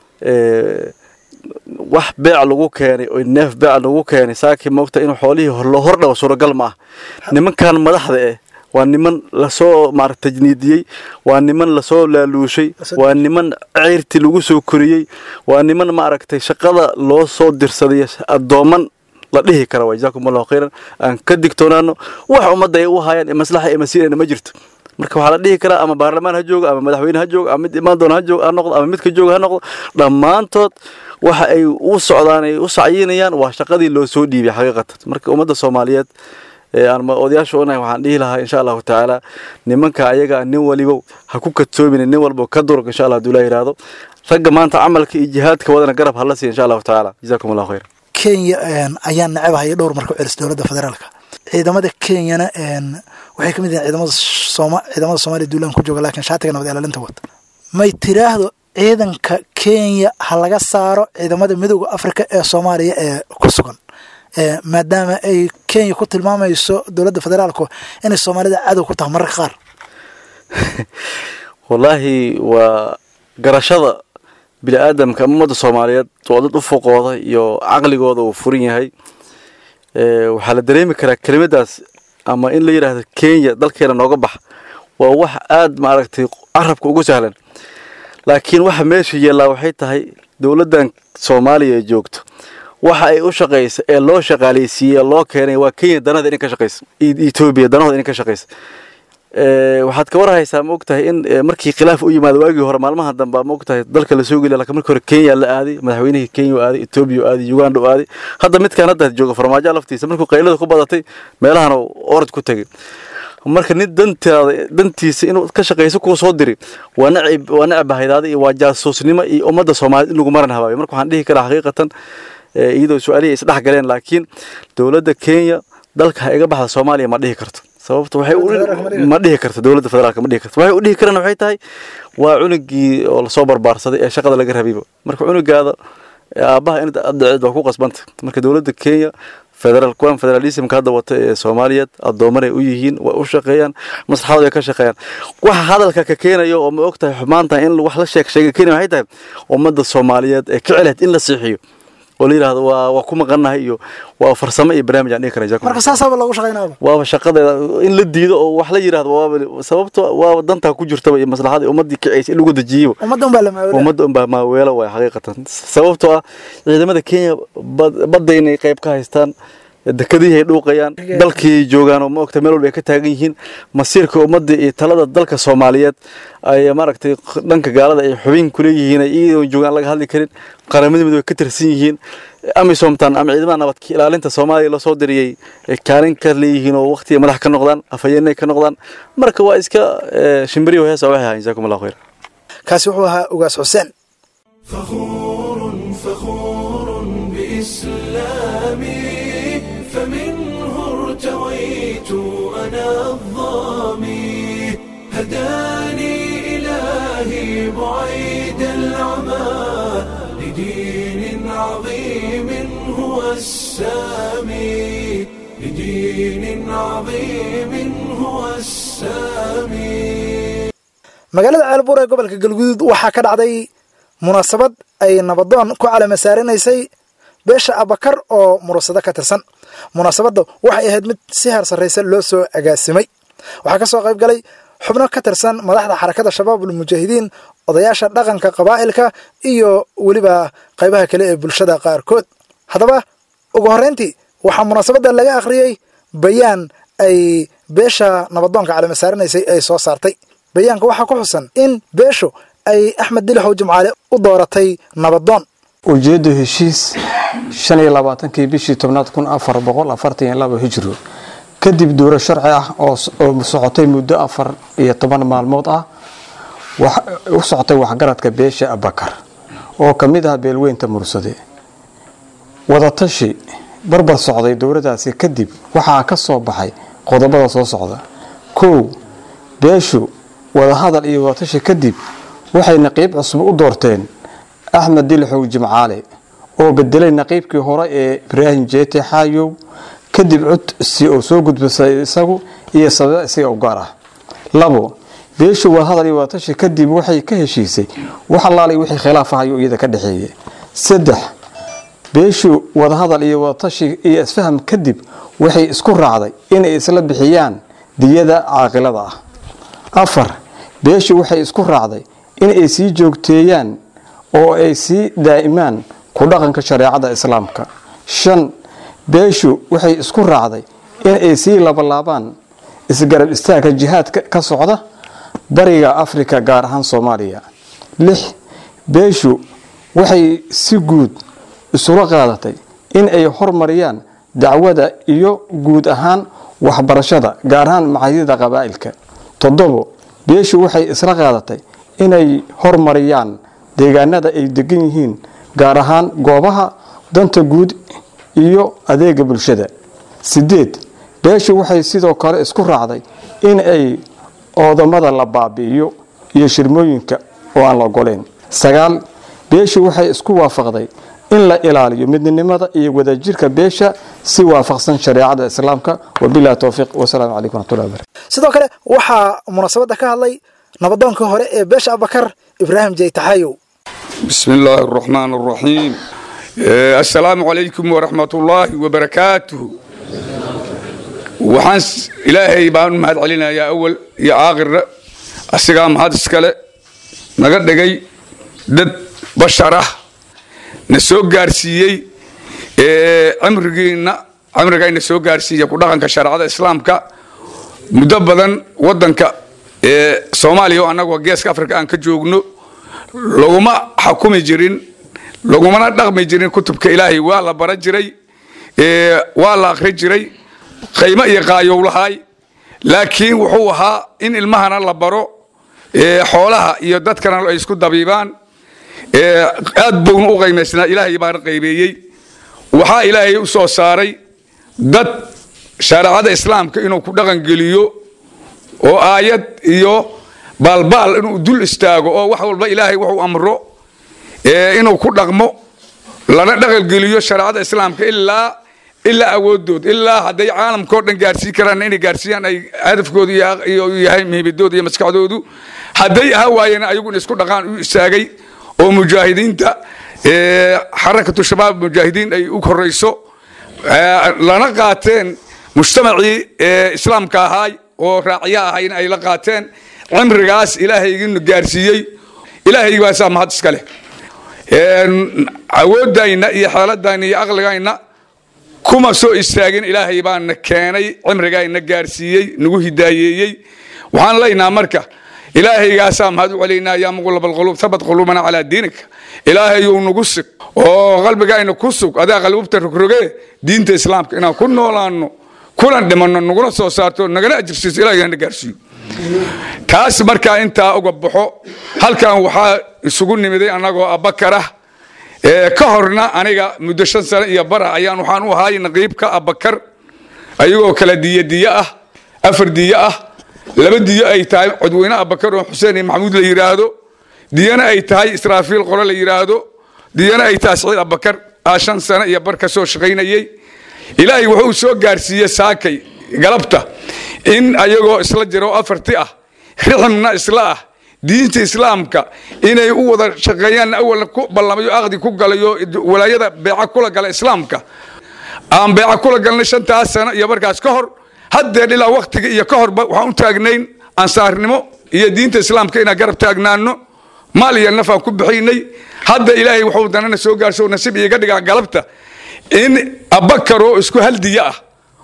wax beec lagu keenay oo neef beec lagu keenay saakii ma ogtahay inuu xoolihii loo hordhawo suuragal ma ah nimankan madaxda eh waa niman lasoo maarata tajniidiyey waa niman lasoo laaluushay waa niman ceyrti lagu soo koriyey waa niman maaragtay shaqada loo soo dirsaday addooman la dhihi kara waa jazaakum allahu khayran aan ka digtoonaano wax ummadda ay u hayaan ee maslaxa ay masiirayna ma jirto marka waxaa la dhihi karaa ama baarlamaan ha joogo ama madaxweyne ha joogo ama mid imaan doona ha joogo ha noqdo ama midka jooga ha noqdo dhammaantood waxa ay u socdaan ay u sacyinayaan waa shaqadii loo soo dhiibay xaqiiqatan marka ummadda soomaaliyeed aan odayaasha unahay waxaan dhihi lahaa insha allahu tacaala nimanka ayaga nin waliba ha ku kadsoomin nin walba ka durug insha allah haduu la yidhaahdo ragga maanta camalka iyo jihaadka wadana garab hala siiya insha allahu tacaala jazakum allahu khayr kenya ayaa necabahaya dhowr marku celis dowladda federaalka ciidamada kenyana waxay ka mid yihiin ciidamada sooma ciidamada soomaaliya duulaan ku jooga laakiin shaatiga nabad ilaalinta wata may tiraahdo ciidanka kenya ha laga saaro ciidamada midooda africa ee soomaaliya ee ku sugan maadaama ay kenya ku tilmaamayso dowladda federaalku inay soomaalida cadow ku tahay mararka qaar wallaahi waa garashada bini aadamka ama ummadda soomaaliyeed waa dad u foqooda iyo caqligooda uu furan yahay waxaa la dareemi karaa kelimadaas ama in la yidhaahdo kenya dalkeena nooga bax waa wax aada maaragtay carabka ugu sahlan laakiin waxa meesha yeellaa waxay tahay dowladdan soomaaliya ee joogto waxa ay u shaqaysa ee loo shaqaaleysiiyey loo keenay waa kenya danada inay ka shaqaysa etoobiya danahooda inay ka shaqaysa waxaad ka warhaysaa ma ogtahay in markii khilaaf u yimaado waagii hore maalmaha dambe ma ogtahay dalka la soo geliya laakiin markii hore kenya la aaday madaxweynihii kenya u aaday etoobiya u aaday uganda u aaday hadda midkaan hadda jooga farmaajo laftiisa markuu qaylada ku badatay meelahana orod ku tegay marka nin dantaada dantiisa inuu ka shaqayso kuwa soo diri waa nacib waa nacib bahaydaada iyo waa jaasuusnimo iyo ummadda soomaaliyeed in lagu maran habaayo marka waxaan dhihi karaa xaqiiqatan iyadoo su-aalihii isdhex galeen laakiin dowladda kenya dalka ha iga baxda soomaaliya ma dhihi karto sababta waxay ma dhihi karto dowladda federaalka ma dhihi karto waxay u dhihi karaan waxay tahay waa cunugii oo lasoo barbaarsaday ee shaqada laga rabayba marka cunugaada aabbaha in addaceed waa ku qasbanta marka dowladda kenya federal kuwan federalismka hadda wata ee soomaaliyeed addoomanay u yihiin way u shaqeeyaan maslaxadooda ay ka shaqeeyaan waxa hadalka ka keenayo oo ma og tahay xumaanta in wax la sheeg sheega keenaya waxay tahay ummadda soomaaliyeed ee ka celayd in la siixiyo oo la yidhaahdo waa waa ku maqannahay iyo waa farsamo iyo barnaamij aan dhihi karaa marka saasaaba loogu shaqaynaaba waaba shaqadeeda in la diido oo wax la yidhaahdo waaba sababto waaba dantaa ku jirtaba iyo maslaxada ummaddii kicaysa in lagu dejiyeyba ummadda unbaa la maaweela ummadda unbaa maaweelo waay xaqiiqatan sababtoo ah ciidamada kenya badda inay qayb ka haystaan dekadihii ay dhuuqayaan dalkii ay joogaan oo ma ogta meel walba ay ka taagan yihiin masiirka ummadda iyo talada dalka soomaaliyeed ay maaragtay dhanka gaalada ay xubin ku leeyihiin ay iyadoo joogaan laga hadli karin qaramada midoobe ka tirsan yihiin amisomtan ama ciidamada nabadka ilaalinta soomaaliya lasoo diriyey ay kaalin ka leeyihiin oo waqtiga madax ka noqdaan afhayeenay ka noqdaan marka waa iska shimbiriyo heesa waxay ahayn jazaakum allahu khayr kaasi wuxuu ahaa ugaas xuseen فخور فخور بإسلامي فمنه ارتويت أنا الظامي هداني إلهي بعيد العمى لدين عظيم هو السامي لدين عظيم هو السامي magaalada ceelbuur ee gobolka galguduud waxaa ka dhacday munaasabad ay nabadoon ku calama saaranaysay beesha abakar oo murasado ka tirsan munaasabadda waxay ahayd mid si heer sarraysa loo soo agaasimay waxaa ka soo qayb galay xubno ka tirsan madaxda xarakada shabaabul mujaahidiin odayaasha dhaqanka qabaa'ilka iyo weliba qaybaha kale ee bulshada qaarkood haddaba ugu horrayntii waxaa munaasabadda laga akhriyey bayaan ay beesha nabadoonka calama saaranaysay ay soo saartay bayaanka waxaa ku xusan in beeshu ay axmed dilixow jimcaale u dooratay nabadoon ujeedda heshiis shan iyo labaatankii bishii tobnaad kun afar boqol afartan iyo laba hijro kadib duuro sharci ah oo socotay muddo afar iyo toban maalmood ah u socotay waxgaradka beesha abakar oo ka mid ah beelweynta mursade wadatashi barbar socday dowladaasi kadib waxaa ka soo baxay qodobada soo socda kow beeshu wadahadal iyo wadatashi kadib waxay naqiib cusub u doorteen axmed dilixow jimcaale oo bedelay naqiibkii hore ee ibraahim jeete xaayow kadib codsi oo soo gudbisay isagu iyo sababa isaga u gaar ah labo beeshu wadahadal iyo wadatashi kadib waxay ka heshiisay wax allaalay wixii khilaaf ahayo iyada ka dhexeeyay saddex beeshu wadahadal iyo wadatashi iyo isfaham kadib waxay isku raacday inay isla bixiyaan diyada caaqilada ah afar beeshu waxay isku raacday inay sii joogteeyaan oo ay sii daa'imaan ku dhaqanka shareecada islaamka shan beeshu waxay isku raacday inay sii labalaabaan isgarab istaagka jihaadka ka socda bariga afrika gaar ahaan soomaaliya lix beeshu waxay si guud isula qaadatay in ay hormariyaan dacwada iyo guud ahaan waxbarashada gaar ahaan macadyada qabaa'ilka toddobo beeshu waxay isla qaadatay inay hormariyaan deegaanada ay degan yihiin gaar ahaan goobaha danta guud iyo adeega bulshada sideed beeshu waxay sidoo kale isku raacday in ay oodamada la baabi'iyo iyo shirmooyinka oo aan la ogoleyn sagaal beeshu waxay isku waafaqday in la ilaaliyo midnimada iyo wadajirka beesha si waafaqsan shareecada islaamka wabilahi towfiiq wasalaamu calaykum waraxmatullahi wabarakatu sidoo kale waxaa munaasabadda ka hadlay nabadoonkii hore ee beesha abakar ibraahim jeytaxayow بسم الله الرحمن الرحيم آه، السلام عليكم ورحمة الله وبركاته وحان س- إلهي بان مهد علينا يا أول يا آخر السلام هذا السكالة نقد دقي دد بشرة نسوق قارسيي cimrigiina cimrigayna soo gaarsiiya ku dhaqanka shareecada islaamka muddo badan wadanka soomaaliya oo annagoo geeska africa aan ka joogno laguma xakumi jirin lagumana dhaqmi jirin kutubka ilaahay waa la bara jiray waa la akri jiray qaymo iyo qaayowlahay laakiin wuxuu ahaa in ilmahana la baro xoolaha iyo dadkana ay isku dabiibaan aad buuna u qaymaysnaa ilaahay baana qaybeeyey waxaa ilaahay u soo saaray dad shareecada islaamka inuu ku dhaqan geliyo oo aayad iyo baalbaal inuu dul istaago oo wax walba ilaahay wuxuu amro inuu ku dhaqmo lana dhaqangeliyo shareecada islaamka ilaa ilaa awoodood ilaa hadday caalamkao dhan gaarsiin karaan inay gaarsiiyaan ay hadafkoodu yahay muhiimadooda iyo maskaxdoodu hadday aha waayeen ayaguna isku dhaqaan u istaagay oo mujaahidiinta xarakatu shabaab mujaahidiin ay u horeyso lana qaateen mujtamacii islaamka ahaay oo raaciya ahayna ay la qaateen cimrigaas ilaahaygiina gaarsiiyey ilaahay baasaa mahad iska leh awoodayna iyo xeeladayna iyo aqligayna kuma soo istaagin ilaahay baana keenay cimrigayna gaarsiiyey nagu hidaayeeyey waxaan leynaa marka ilaahaygaasaa mahad u celaynaa yaa muqulab alquluub thabat quluubana calaa diinika ilaahayou nagu sug oo qalbigayna ku sug adaa qalbubta rogroge diinta islaamka inaan ku noolaano kulan dhimanno naguna soo saarto nagana ajirsiiso ilaahayna gaarsiiyo taas markaa intaa uga baxo halkan waxaa isugu nimiday annagoo abakarah ka horna aniga muddo shan sano iyo bara ayaan waxaan u ahaay naqiibka abakar ayagoo kala diyo diyo ah afar diyo ah laba diyo ay tahay codweyne abakar oo xuseen iyo maxamuud la yidhaahdo diyana ay tahay israafiil qolo la yidhaahdo diyana ay tahay saciid abakar aa shan sano iyo bar ka soo shaqaynayey ilaahay wuxuu soo gaarsiiyey saakay galabta in ayagoo isla jiro afarti ah riximna isla ah diinta islaamka inay u wada shaqeeyaan awalna ku ballamayo aqdi ku galayo walaayada beeca kula gala islaamka aan beeca kula galnay shantaas sano iyo markaas ka hor haddeer ilaa waktiga iyo ka horba waxaan u taagnayn ansaarnimo iyo diinta islaamka inaan garab taagnaano maal iyo nafaan ku bixinay hadda ilaahay wuxuu danana soo gaarso nasiib iiga dhigaa galabta in abakar oo isku hal diyo ah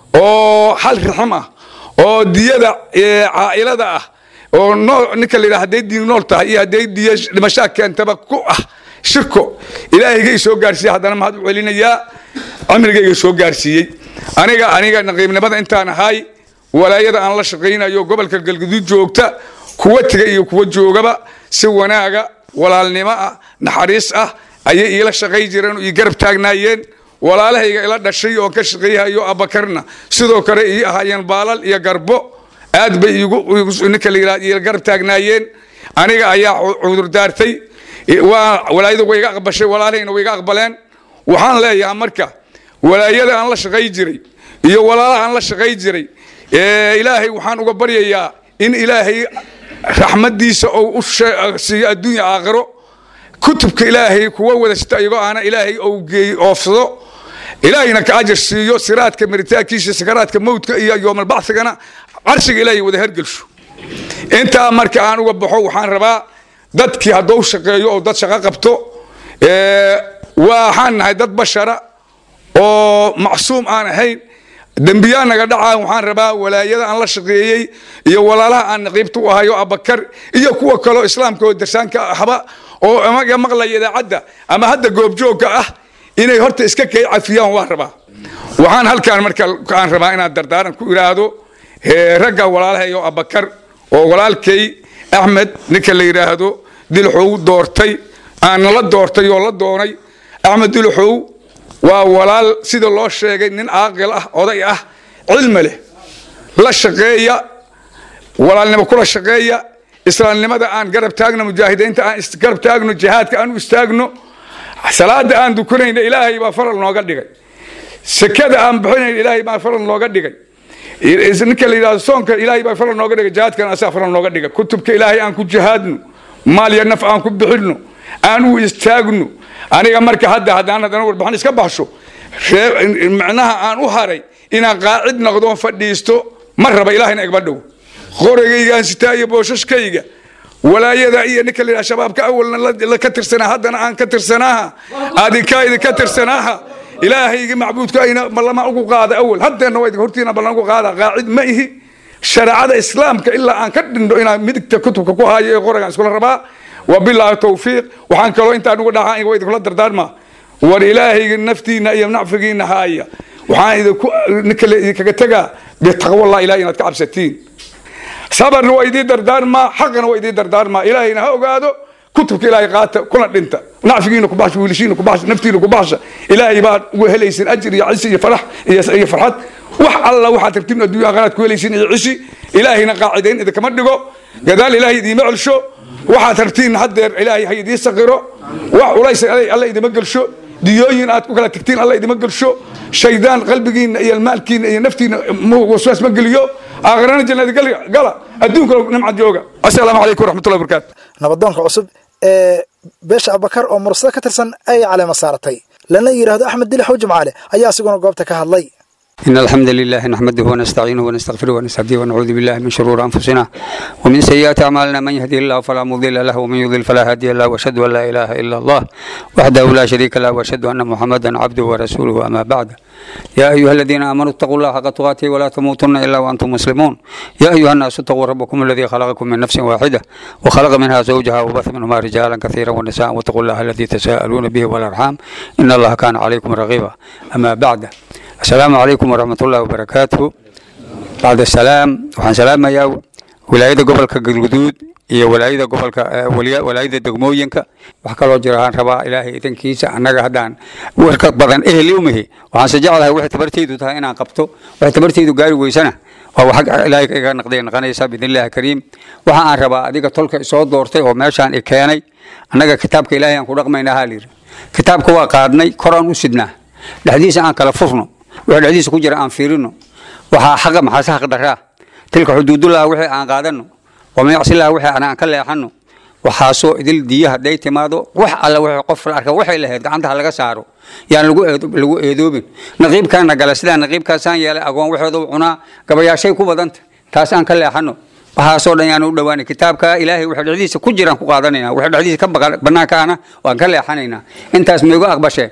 oo hal rixim ah oo diyada caa'ilada ah oo ninka la yidhaha hadday diin nool tahay iyo hadday diyo dhimashaa keentaba ku ah shirko ilaahayga soo gaarsiiya haddana mahad u celinayaa cimrigayga soo gaarsiiyey aniga aniga naqiibnimada intaan ahay walaayada aan la shaqaynayo gobolka galguduud joogta kuwa tiga iyo kuwa joogaba si wanaaga walaalnimo ah naxariis ah ayay iila shaqay jireen oo ii garab taagnaayeen walaalahayga ila dhashay oo ka shaqayhayo abakarna sidoo kale ii ahaayeen baalal iyo garbo aad bay ninka la yidhahdo ila garab taagnaayeen aniga ayaa cudurdaartay waa walaayada way iga aqbashay walaalahayna way iga aqbaleen waxaan leeyahay marka walaayada aan la shaqay jiray iyo walaalaha aan la shaqay jiray ilaahay waxaan uga baryayaa in ilaahay raxmadiisa ou u siiyo adduunya aakhiro kutubka ilaahay kuwa wada sita iyagoo aana ilaahay ou geey oofsado ilaahayna ka ajar siiyo siraadka maritaankiisa sakaraadka mowdka iyo yoomalbacsigana carshiga ilaahay wada hergelsho intaa marka aan uga baxo waxaan rabaa dadkii haddou shaqeeyo oo dad shaqo qabto waxaan nahay dad bashara oo macsuum aan ahayn dembiyaa naga dhacaa waxaan rabaa walaayada aan la shaqeeyey iyo walaalaha aan naqiibta u ahayo abakar iyo kuwa kaleo islaamka oo darsaanka ahba oo amaga maqlaya idaacadda ama hadda goobjoogka ah inay horta iska kay cafiyaan waa rabaa waxaan halkaan marka aan rabaa inaan dardaaran ku idhaahdo ragga walaalahay oo abakar oo walaalkay axmed ninka la yidhaahdo dilxow doortay aan la doortay oo la doonay axmed dilxow waa walaal sida loo sheegay nin caaqil ah oday ah cilmi leh la shaqeeya walaalnimo kula shaqeeya islaamnimada aan garab taagno mujaahidiinta aan garab taagno jihaadka aan u istaagno salaada aan dukanayna ilaahay baa faral nooga dhigay sekada aan bixinayna ilaahay baa faral nooga dhigay ninka la yidhahdo soonka ilaahay baa faral nooga dhigay jihaadkana asaa faral nooga dhigay kutubka ilaahay aan ku jihaadno maal iyo naf aan ku bixinno aan u istaagno aniga marka hadda haddaan haddana warbixin iska baxsho macnaha aan u haray inaan qaacid noqdoon fadhiisto ma raba ilaahayna igma dhow qorigaygaan sitaa iyo booshashkayga walaayada iyo ninka la yidhaha shabaabka awalna ka tirsanaa haddana aan ka tirsanaaha adinkaa idinka tirsanaaha ilaahayga macbuudka ayna ballama ugu qaada awal haddeenna waa idin hortiina ballan ugu qaada qaacid ma ihi shareecada islaamka ilaa aan ka dhindho inaan midigta kutubka ku haayo ee qoragaan iskula rabaa wabilaahi tawfiiq waxaan kaloo intaan uga dhaxaa waa idinkula dardaarmaa war ilaahayga naftiina iyo nacfigiina haaya waxaan idinku ninkale idinkaga tegaa bitaqwallah ilahay inaad ka cabsatiin sabarna waa idiin dardaarmaa xaqana waa idiin dardaarmaa ilaahayna ha ogaado kutubka ilaahay qaata kuna dhinta nacfigiina ku baxsha wiilashiina ku baxsha naftiina ku baxsha ilaahay baad ugu helaysin ajir iyo cisi iyo farax iyo iyo farxad wax alla waxaad rabtiin adduunya aakhiraad ku helaysin iyo cishi ilaahayna qaacidayn idinkama dhigo gadaal ilaahay idiima celsho waxaad rabtiin haddeer ilaahay ha idii saqiro wax culays alla idima gelsho diyooyin aad ku kala tagtiin alla idima gelsho shaydaan qalbigiina iyo maalkiina iyo naftiina waswaas ma geliyo aakhirana jannada gala adduunka nimcad jooga assalaamu calaykum waraxmatullahi wabarakaatu nabadoonka cusub ee beesha abakar oo mursado ka tirsan ay caleema saaratay lana yidhaahdo axmed dili xow jimcaale ayaa asiguna goobta ka hadlay إن الحمد لله نحمده ونستعينه ونستغفره ونستهديه ونعوذ بالله من شرور أنفسنا ومن سيئات أعمالنا من يهده الله فلا مضل له ومن يضلل فلا هادي له وأشهد أن لا إله إلا الله وحده لا شريك له وأشهد أن محمدا عبده ورسوله أما بعد يا أيها الذين آمنوا اتقوا الله حق تقاته ولا تموتن إلا وأنتم مسلمون يا أيها الناس اتقوا ربكم الذي خلقكم من نفس واحدة وخلق منها زوجها وبث منهما رجالا كثيرا ونساء واتقوا الله الذي تساءلون به والأرحام إن الله كان عليكم رقيبا أما بعد السلام عليكم ورحمة الله وبركاته بعد السلام waxaan salaamayaa wilaayada gobolka galguduud iyo walaayada gobolka walaayada degmooyinka wax kaloo jira aan rabaa ilaahay idankiisa annaga haddaan warka badan ehli umihi waxaan se jeclahay waxay tabartaydu tahay inaan qabto waxay tabartaydu gaari weysana waa wax ilaahay iga naqday naqanaysa biidnillahi kariim waxa aan rabaa adiga tolka isoo doortay oo meeshaan i keenay annaga kitaabka ilaahay aan ku dhaqmaynaa haa layidhi kitaabka waa qaadnay koraan u sidnaa dhexdiisa aan kala furno wixii dhexdiisa ku jira aan fiirino waxaa xaqa maxaase xaq daraa tilka xuduudullaha wixii aan qaadano wamayacsilaha wixii aan ka leexano waxaasoo idil diya hadday timaado wax alla wixii qof la arka waxay lahayd gacantaha laga saaro yaan lagu lagu eedoobin naqiibkaana gala sidaa naqiibkaasaan yeelay agoon waxooda cunaa gabayaashay ku badanta taas aan ka leexano waxaasoo dhan yaan u dhawaanay kitaabka ilaahay waxa dhexdiisa ku jiraan ku qaadanayna waxa dhexdiisa ka banaanka ana waan ka leexanaynaa intaas maigu aqbashee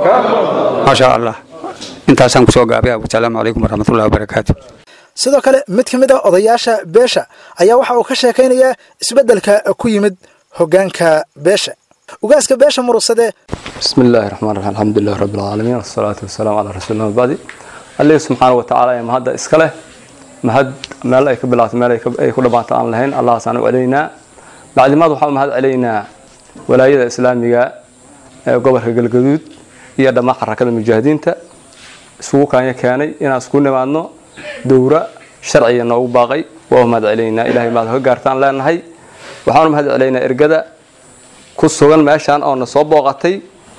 maasha allah intaasaan kusoo gaabay wasalaamu calaykum waraxmatullahi wabarakaatu sidoo kale mid ka mid ah odayaasha beesha ayaa waxa uu ka sheekaynayaa isbeddelka ku yimid hoggaanka beesha ugaaska beesha murugsade بسم الله الرحمن الرحيم الحمد لله رب العالمين والصلاة والسلام على رسول الله بعد الله سبحانه وتعالى ما هذا إسكاله ما هاد ما لا يكبلات ما لا يكبل بات عن لهين الله سبحانه علينا بعد ما ضحى ما هذا علينا ولاية إسلامية قبر الجلجود هي دم حركة المجاهدين تا سوق كان يكاني إن أسكون معنا دورة شرعية نو باقي وهم هذا علينا إلهي ما هو قارتان لنا هاي وحنا ما هذا علينا إرجدا كسوغان ماشان أو نصاب وقتي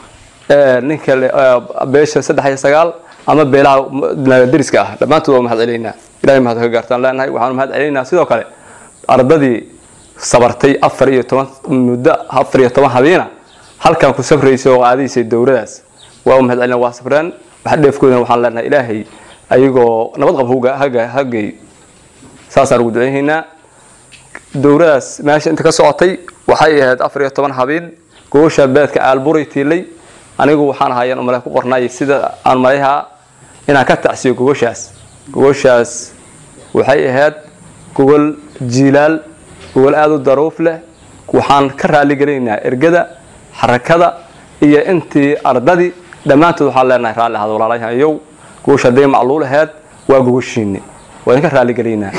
ninka beesha saddex iyo sagaal ama beelaha dariska ah dhammaantood waa mahad celeynaa ilahay mahad ka gaartaan leenahay waxaanu mahad celeynaa sidoo kale ardadii sabartay afar iyo toban muddo afar iyo toban habeena halkan ku safraysay oo qaadaysay dowladaas waa mahad celinaa waa safreen wax dheefkoodana waxaan leenahay ilaahay ayagoo nabad qab hagay saasaan ugu duceynaynaa dowladaas meesha inta ka socotay waxay ahayd afar iyo toban habeen goosha beedka aalburay tiilay anigu waxaan ahaayeen umale ku qornay sida aan malayahaa inaan ka tacsiyo gogoshaas gogoshaas waxay ahayd gogol jiilaal gogol aada u daruuf leh waxaan ka raalligelaynaa ergada xarakada iyo intii ardadii dhammaantood waxaan leenahay raalli ahad walaalayahayow gogosha hadday macluul ahayd waa gogoshiinni waa idinka raalligelaynaa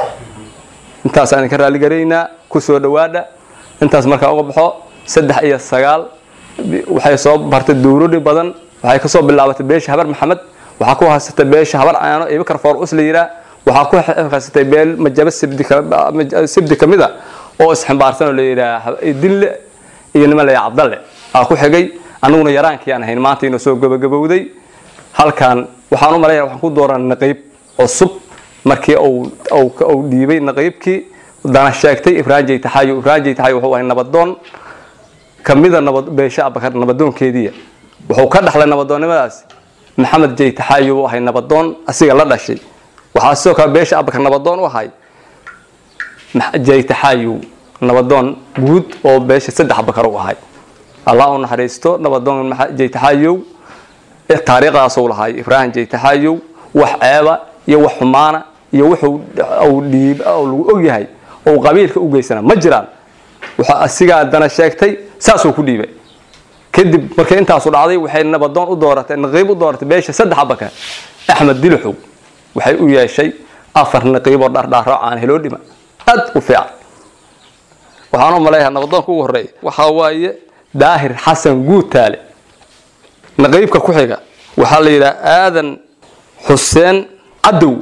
intaasaan idinka raalligelaynaa ku soo dhowaadha intaas markaa uga baxo saddex iyo sagaal waxay soo bartay dowladi badan waxay kasoo bilaabatay beesha habar maxamed waxaa ku haysatay beesha habar caano iyo bakar foor us la yiraa waxaa ku haysatay beel majaba sibdi kamid a oo isximbaarsan oo la yiraa dille iyo nima la cabdalle aa ku xigay anaguna yaraankii aan ahayn maanta inuu soo gabagabowday halkan waxaan u maleeyaa waxaan ku dooran naqiib cusub markii uu dhiibay naqiibkii dana sheegtay ibrahim jaytaxaayo ibrahim jaytaxaayo wuxuu ahay nabadoon kamida nabad beesha abakar nabadoonkeediya wuxuu ka dhaxlay nabadoonnimadaas maxamed jaytaxaayo uu ahay nabadoon asiga la dhashay waxaa sidoo kale beesha abakar nabadoon u ahay jaytaxaayo nabadoon guud oo beesha saddex abakar u ahay allah u naxariisto nabadoon jaytaxaayow ee taariikhdaasuu lahay ibraahim jaytaxaayow wax ceeba iyo wax xumaana iyo wuxuu uu dhiib oo lagu ogyahay oo qabiilka u geysana ma jiraan waxa asigaa dana sheegtay saasuu ku dhiibay kadib markay intaasu dhacday waxay nabadoon u dooratay naqiib u dooratay beesha saddex abaka axmed diluxow waxay u yeeshay afar naqiiboo dhardhaaro aan heloo dhima aad u fiican waxaan u maleeyaha nabadoonka ugu horeeya waxaa waaye daahir xasan guutaale naqiibka ku xiga waxaa la yidhaha aadan xuseen cadow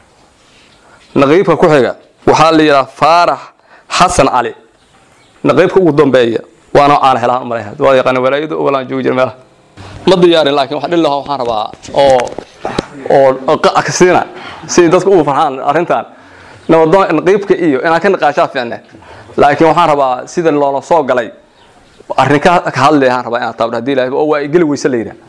naqiibka ku xiga waxaa la yidhaha faarax xasan cali naqiibka ugu dambeeya waana aan helaan umaleeyaha waa yaqaan walaayadu ogolaan joogi jira meelaha ma diyaarin laakiin wax dhil lahaa waxaan rabaa oo oo qackasiina si dadku ugu farxaan arrintan nabadoon naqiibka iyo inaan ka naqaashaa fiicne laakiin waxaan rabaa sida loola soo galay arrin ka ka hadlayaan rabaa inaan taabdo haddii ilaahay oo waa geli weyse la yidhaha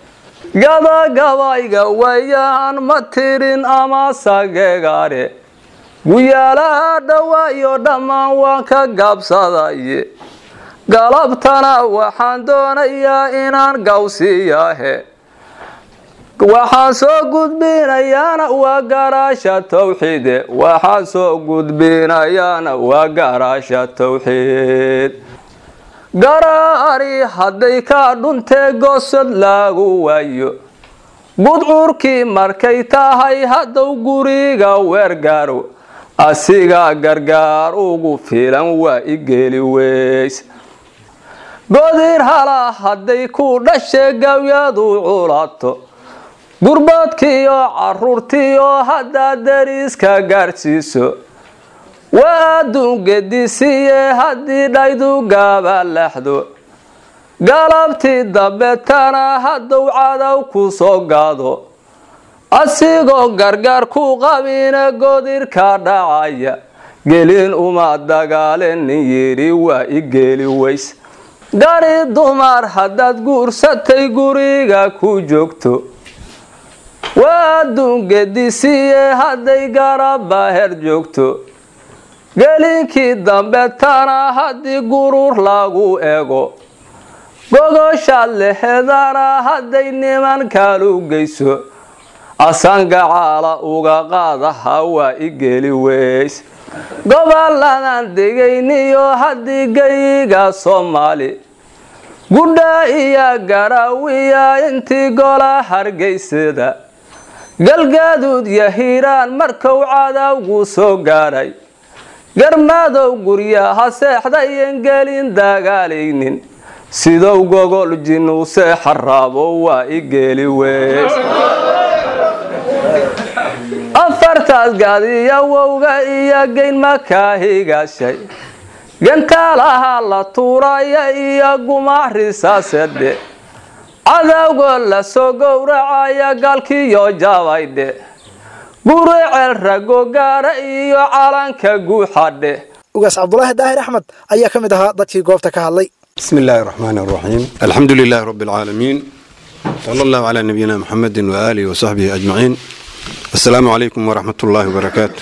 gabagabayga wayaan ma tirin ama sagegaare guyaalaha dhawaayo dhammaan waan ka gaabsadaye galabtana waxaan doonayaa inaan gawsiyahe waxaan soo gudbinayaana waa garaasha tawxiide waxaan soo gudbinayaana waa garaasha tawxiid garaari hadday ka dhuntee gosod lagu waayo gudcurkii markay tahay haddow guriga weergaaro asiga gargaar ugu filan waa igeli weys godir hala hadday ku dhashe gawyadu culato gurboodkiiyo caruurtiiyo haddaad dariiska gaadhsiiso waa adduun gedisiye haddii dhaydu gaabalaxdo galabtii dambetana haddow cadow ku soo gaado asigoo gargaar ku qabina godirka dhacaya gelin uma dagaalenin yidhi waa igeli weys gari dumar haddaad guursatay guriga ku joogto waa adduun gedisiye hadday garabaher joogto gelinkii dambetana haddii gurur lagu ego gogoshaad lehedana hadday nimankalu geyso asangacaala uga qaadaha waa igeli weys goboladan degayniyo haddii geyiga soomaali gudha iyo garaawiya intii gola hargeysada galgaaduud iyo hiiraan markou cadawgu soo gaadhay garmadow guryaha seexdayan gelin dagaalaynin sidow gogol jinuu seexa raabo waa igeli weys afartaas gaadiya wowga iyo geyn makaahigashay gantaalaha la tuuraya iyo gumaxrisaasedhe cadawgo la soo gowracaya galkiyo jabaydhe guriceel rago gaara iyo calanka guuxadhe ugaas cabdulaahi daahir axmed ayaa ka mid ahaa dadkii goobta ka hadlay بسم الله الرحمن الرحيم الحمد لله رب العالمين صلى الله على نبينا محمد وآله وصحبه أجمعين السلام عليكم ورحمة الله وبركاته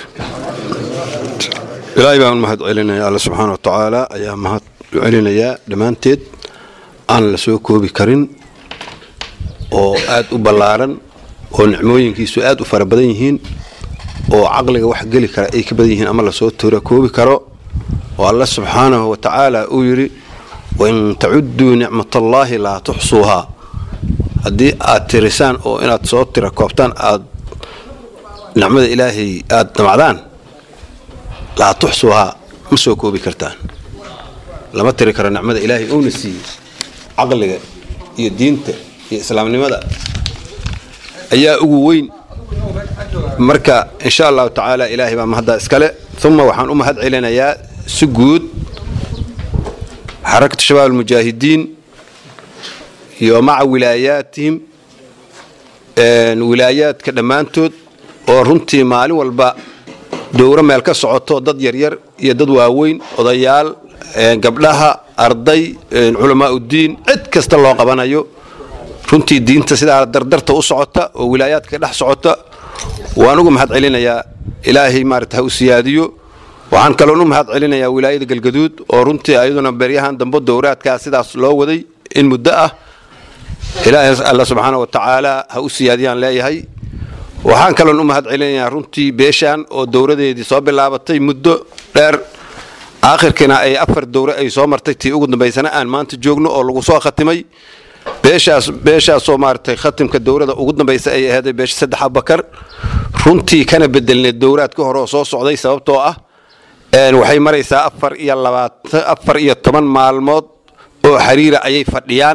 إلهي بان مهد علينا يا الله سبحانه وتعالى أيام مهد علينا يا دمانتيد aan la soo koobi karin oo aad u ballaaran oo nicmooyinkiisu aad u fara badan yihiin oo caqliga wax geli kara ay ka badan yihiin ama lasoo toora koobi karo oo alla subxaanahu wa tacaala uu yidhi wain tacuduu nicmatallaahi laa tuxsuuhaa haddii aad tirisaan oo inaad soo tira koobtaan aad nicmada ilaahay aad damacdaan laa tuxsuuhaa ma soo koobi kartaan lama tiri karo nicmada ilaahay uuna siiyey caqliga iyo diinta iyo islaamnimada ayaa ugu weyn marka insha allahu tacaala ilaahay baa mahaddaa iskale uma waxaan u mahad celinayaa si guud xarakatu shabaab almujaahidiin iyo maca wilaayaatihim wilaayaadka dhammaantood oo runtii maalin walba dowro meel ka socoto dad yaryar iyo dad waaweyn odayaal gabdhaha arday culamaa uddiin cid kasta loo qabanayo runtii diinta sidaa dardarta u socota oo wilaayaadka dhex socota waan uga mahad celinayaa ilaahay maarata ha u siyaadiyo waxaan kaloon u mahad celinayaa wilaayada galgaduud oo runtii ayaduna beryahan dambe dowraadkaa sidaas loo waday in muddo ah ilaahay alla subxaana wa tacaala ha u siyaadiyaan leeyahay waxaan kaloon u mahad celinayaa runtii beeshaan oo dowladeedii soo bilaabatay muddo dheer aakhirkiina ay afar dowre ay soo martay tii ugu dambaysana aan maanta joogno oo lagu soo khatimay beeshaas beeshaasoo maaragtay khatimka dowlada ugu dambaysa ay aheeday beesha saddex abakar runtii kana bedelneed dowraad ka hore oo soo socday sababtoo ah waxay maraysaa afar iyo labaatan afar iyo toban maalmood oo xiriira ayay fadhiyaan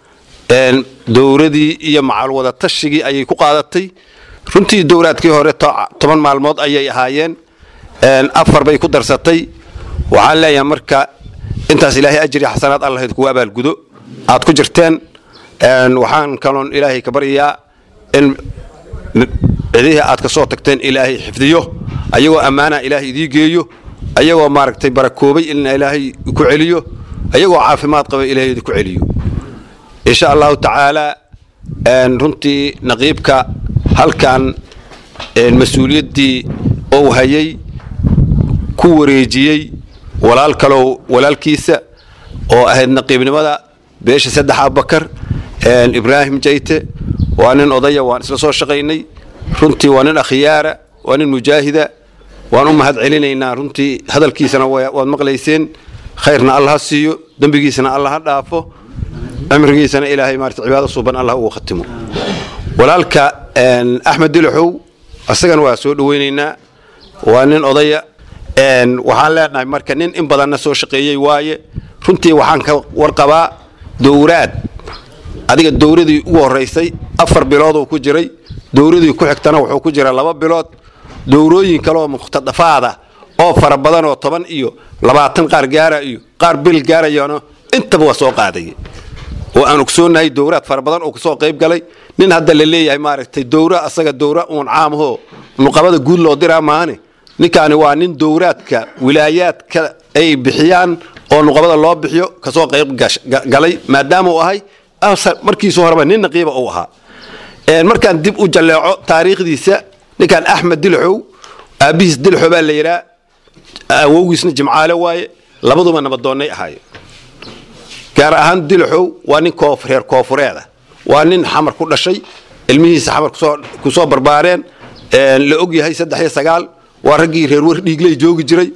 dowradii iyo macal wada tashigii ayay ku qaadatay runtii dowraadkii hore toban maalmood ayay ahaayeen afar bay ku darsatay waxaan leeyahay marka intaas ilaahay ajri xasanaad allah idkugu abaalgudo aad ku jirteen waxaan kaloon ilaahay ka baryayaa in cidihii aad ka soo tagteen ilaahay xifdiyo ayagoo ammaana ilaahay idii geeyo ayagoo maaragtay barakoobay in ilaahay ku celiyo ayagoo caafimaad qaba ilaahay idinku celiyo insha allahu tacaala runtii naqiibka halkan mas-uuliyaddii ou hayay ku wareejiyey walaal kalow walaalkiisa oo ahayd naqiibnimada beesha saddex abakar ibraahim jayte waa nin odaya waan isla soo shaqaynay runtii waa nin akhyaara waa nin mujaahida waan u mahad celinaynaa runtii hadalkiisana waad maqlayseen khayrna alla ha siiyo dembigiisana alla ha dhaafo cimrigiisana ilaahay maarata cibaado suuban allah ugu khatimo walaalka axmed dilaxow asagana waa soo dhoweynaynaa waa nin odaya waxaan leenahay marka nin in badanna soo shaqeeyey waaye runtii waxaan ka warqabaa dowraad adiga dowradii ugu horaysay afar bilooduu ku jiray dowradii ku xigtana wuxuu ku jira laba bilood dowrooyin kaleoo mukhtadafaada oo fara badanoo toban iyo labaatan qaar gaara iyo qaar bil gaarayana intaba waa soo qaadaya oo aan ogsoonahay dowraad fara badan oo kasoo qayb galay nin hadda la leeyahay maaragtay dowra asaga dowra uun caamahoo nuqabada guud loo diraa maahane ninkaani waa nin dowraadka wilaayaadka ay bixiyaan oo nuqabada loo bixiyo kasoo qayb galay maadaama uu ahay markiisu horeba nin naqiiba uu ahaa markaan dib u jalleeco taariikhdiisa ninkan axmed dilxow aabbihiis dilxo baa la yidhaa awowgiisna jimcaale waaye labaduba nabadoonnay ahaaye gaar ahaan dilxow waa nin reer koofureeda waa nin xamar ku dhashay ilmihiisa xamar ku soo barbaareen la og yahay saddex iyo sagaal waa raggii reer wer dhiigley joogi jiray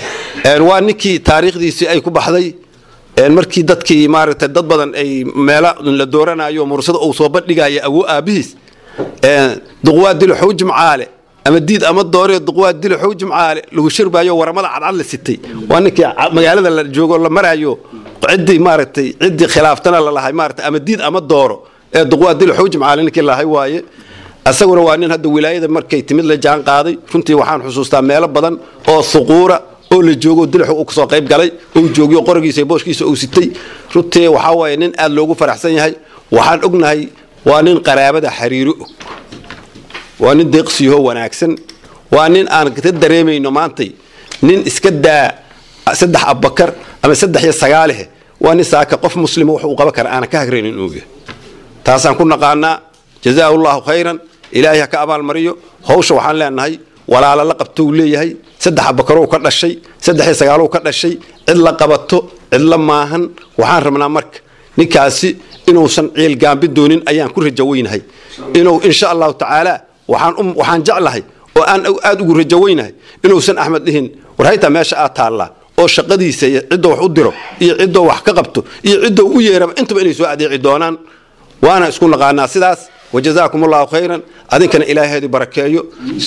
waa ninkii taariikhdiisii ay ku baxday markii dadkii maaragtay dad badan ay meela la dooranayo mursada uu soo bandhigaya awo aabihiis duqwaa dilxow jimcaale ama diid ama dooree duqwaa dilxow jimcaale lagu shirbayo waramada cadcad la sitay waa ninkii magaalada la joogo la maraayo ciddii maaragtay ciddii khilaaftana la lahay maaragtay ama diid ama dooro ee duqwaa dilxow jimcaale ninkii lahay waaye asaguna waa nin hadda wilaayada markay timid la jaan qaaday runtii waxaan xusuustaa meelo badan oo suquura oo la joogo dilxu uu kasoo qayb galay uu joogiyo qorigiisa booshkiisa uu sitay runtii waxaa waaye nin aad loogu faraxsan yahay waxaan ognahay waa nin qaraabada xariiro og waa nin deeqsiyaho wanaagsan waa nin aan ka dareemayno maantay nin iska daa saddex abakar ama saddex iyo sagaalehe waa nin saaka qof muslima wax uu qaban kara aanan ka hagraynin inuu yahay taasaan ku naqaanaa jazaahu llahu khayran ilaahay ha ka abaalmariyo hawsha waxaan leenahay walaalo la qabto uu leeyahay saddex abakarow ka dhashay saddex iyo sagaalow ka dhashay cid la qabato cid la maahan waxaan rabnaa marka ninkaasi inuusan ciil gaambin doonin ayaan ku rajaweynahay inuu insha allahu tacaala waxaan jeclahay oo aan aad ugu rajaweynahay inuusan axmed dhihin war haytaa meesha aad taallaa oo shaqadiisa iyo ciddoo wax u diro iyo ciddoo wax ka qabto iyo ciddoo u yeeraba intaba inay soo adeeci doonaan waana isku naqaanaa sidaas wajazaakum allahu khayran adinkana ilaaheedu barakeeyo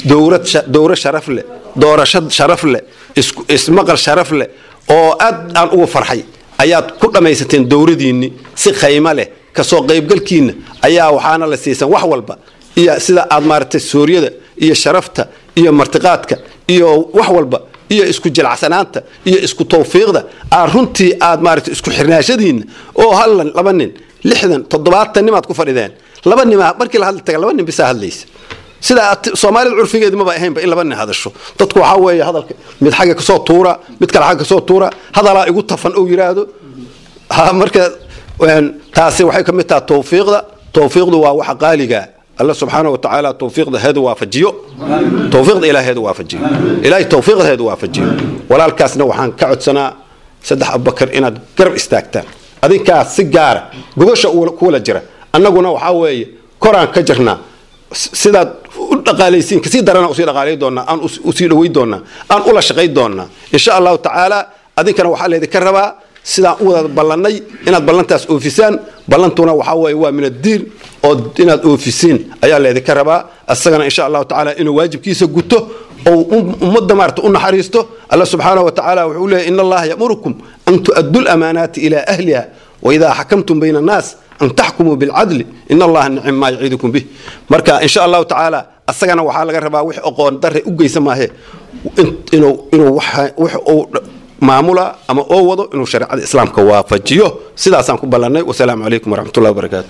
dowro sharaf leh doorasho sharaf leh ismaqal sharaf leh oo aad aan ugu farxay ayaad ku dhammaysateen dowradiinni si khaymo leh kasoo qaybgalkiinna ayaa waxaana la siisan wax walba iyo sida aad maaragtay suuryada iyo sharafta iyo martiqaadka iyo wax walba iyo isku jilacsanaanta iyo isku tawfiiqda aad runtii aad maaragtay isku xirnaashadiinna oo hallan laba nin lixdan toddobaatan nimaad ku fadhideen laba nima markii la hadli taga laba nin bisaa hadlaysa sida soomaalida curfigeedi maba ahaynba in laba nin hadasho dadku waxaa weeye hadalka mid xagga kasoo tuura mid kale xagga kasoo tuura hadalaa igu tafan ou yidhaahdo marka taasi waxay ka mid taha tawfiiqda tawfiiqdu waa waxa qaaliga alla subxaana wa tacaala tawfiiqda heedu waafajiyo tawfiiqda ilaah heedu waafajiyo ilaahay tawfiiqda heedu waafajiyo walaalkaasna waxaan ka codsanaa saddex abubakar inaad garab istaagtaan adinkaas si gaara gogosha kuwala jira annaguna waxaa weeye koraan ka jirnaa sidaad u dhaqaalaysiin kasii darana usii dhaqaalay doonaa aan usii dhaway doonaa aan ula shaqay doonaa insha allahu tacaala adinkana waxaa laydinka rabaa sidaan u wada ballannay inaad ballantaas oofisaan ballantuna waxaa weeye waa min addiin oo inaad oofisiin ayaa laydinka rabaa asagana insha allahu tacaala inuu waajibkiisa guto oo ummadda maarata u naxariisto alla subxaanahu wa tacaala wuxuu leeyahy in allaha yamurukum an tu'addu lamaanaati ilaa ahliha waidaa xakamtum bayna annaas an taxkumuu bilcadli in allaha nicim maa yaciidukum bih marka insha allahu tacaala asagana waxaa laga rabaa wix aqoon darre u geysa maahe inuu inuu wix uu maamula ama oo wado inuu shareecada islaamka waafajiyo sidaasaan ku ballannay wasalaamu calaykum waraxmatullahi wabarakaatu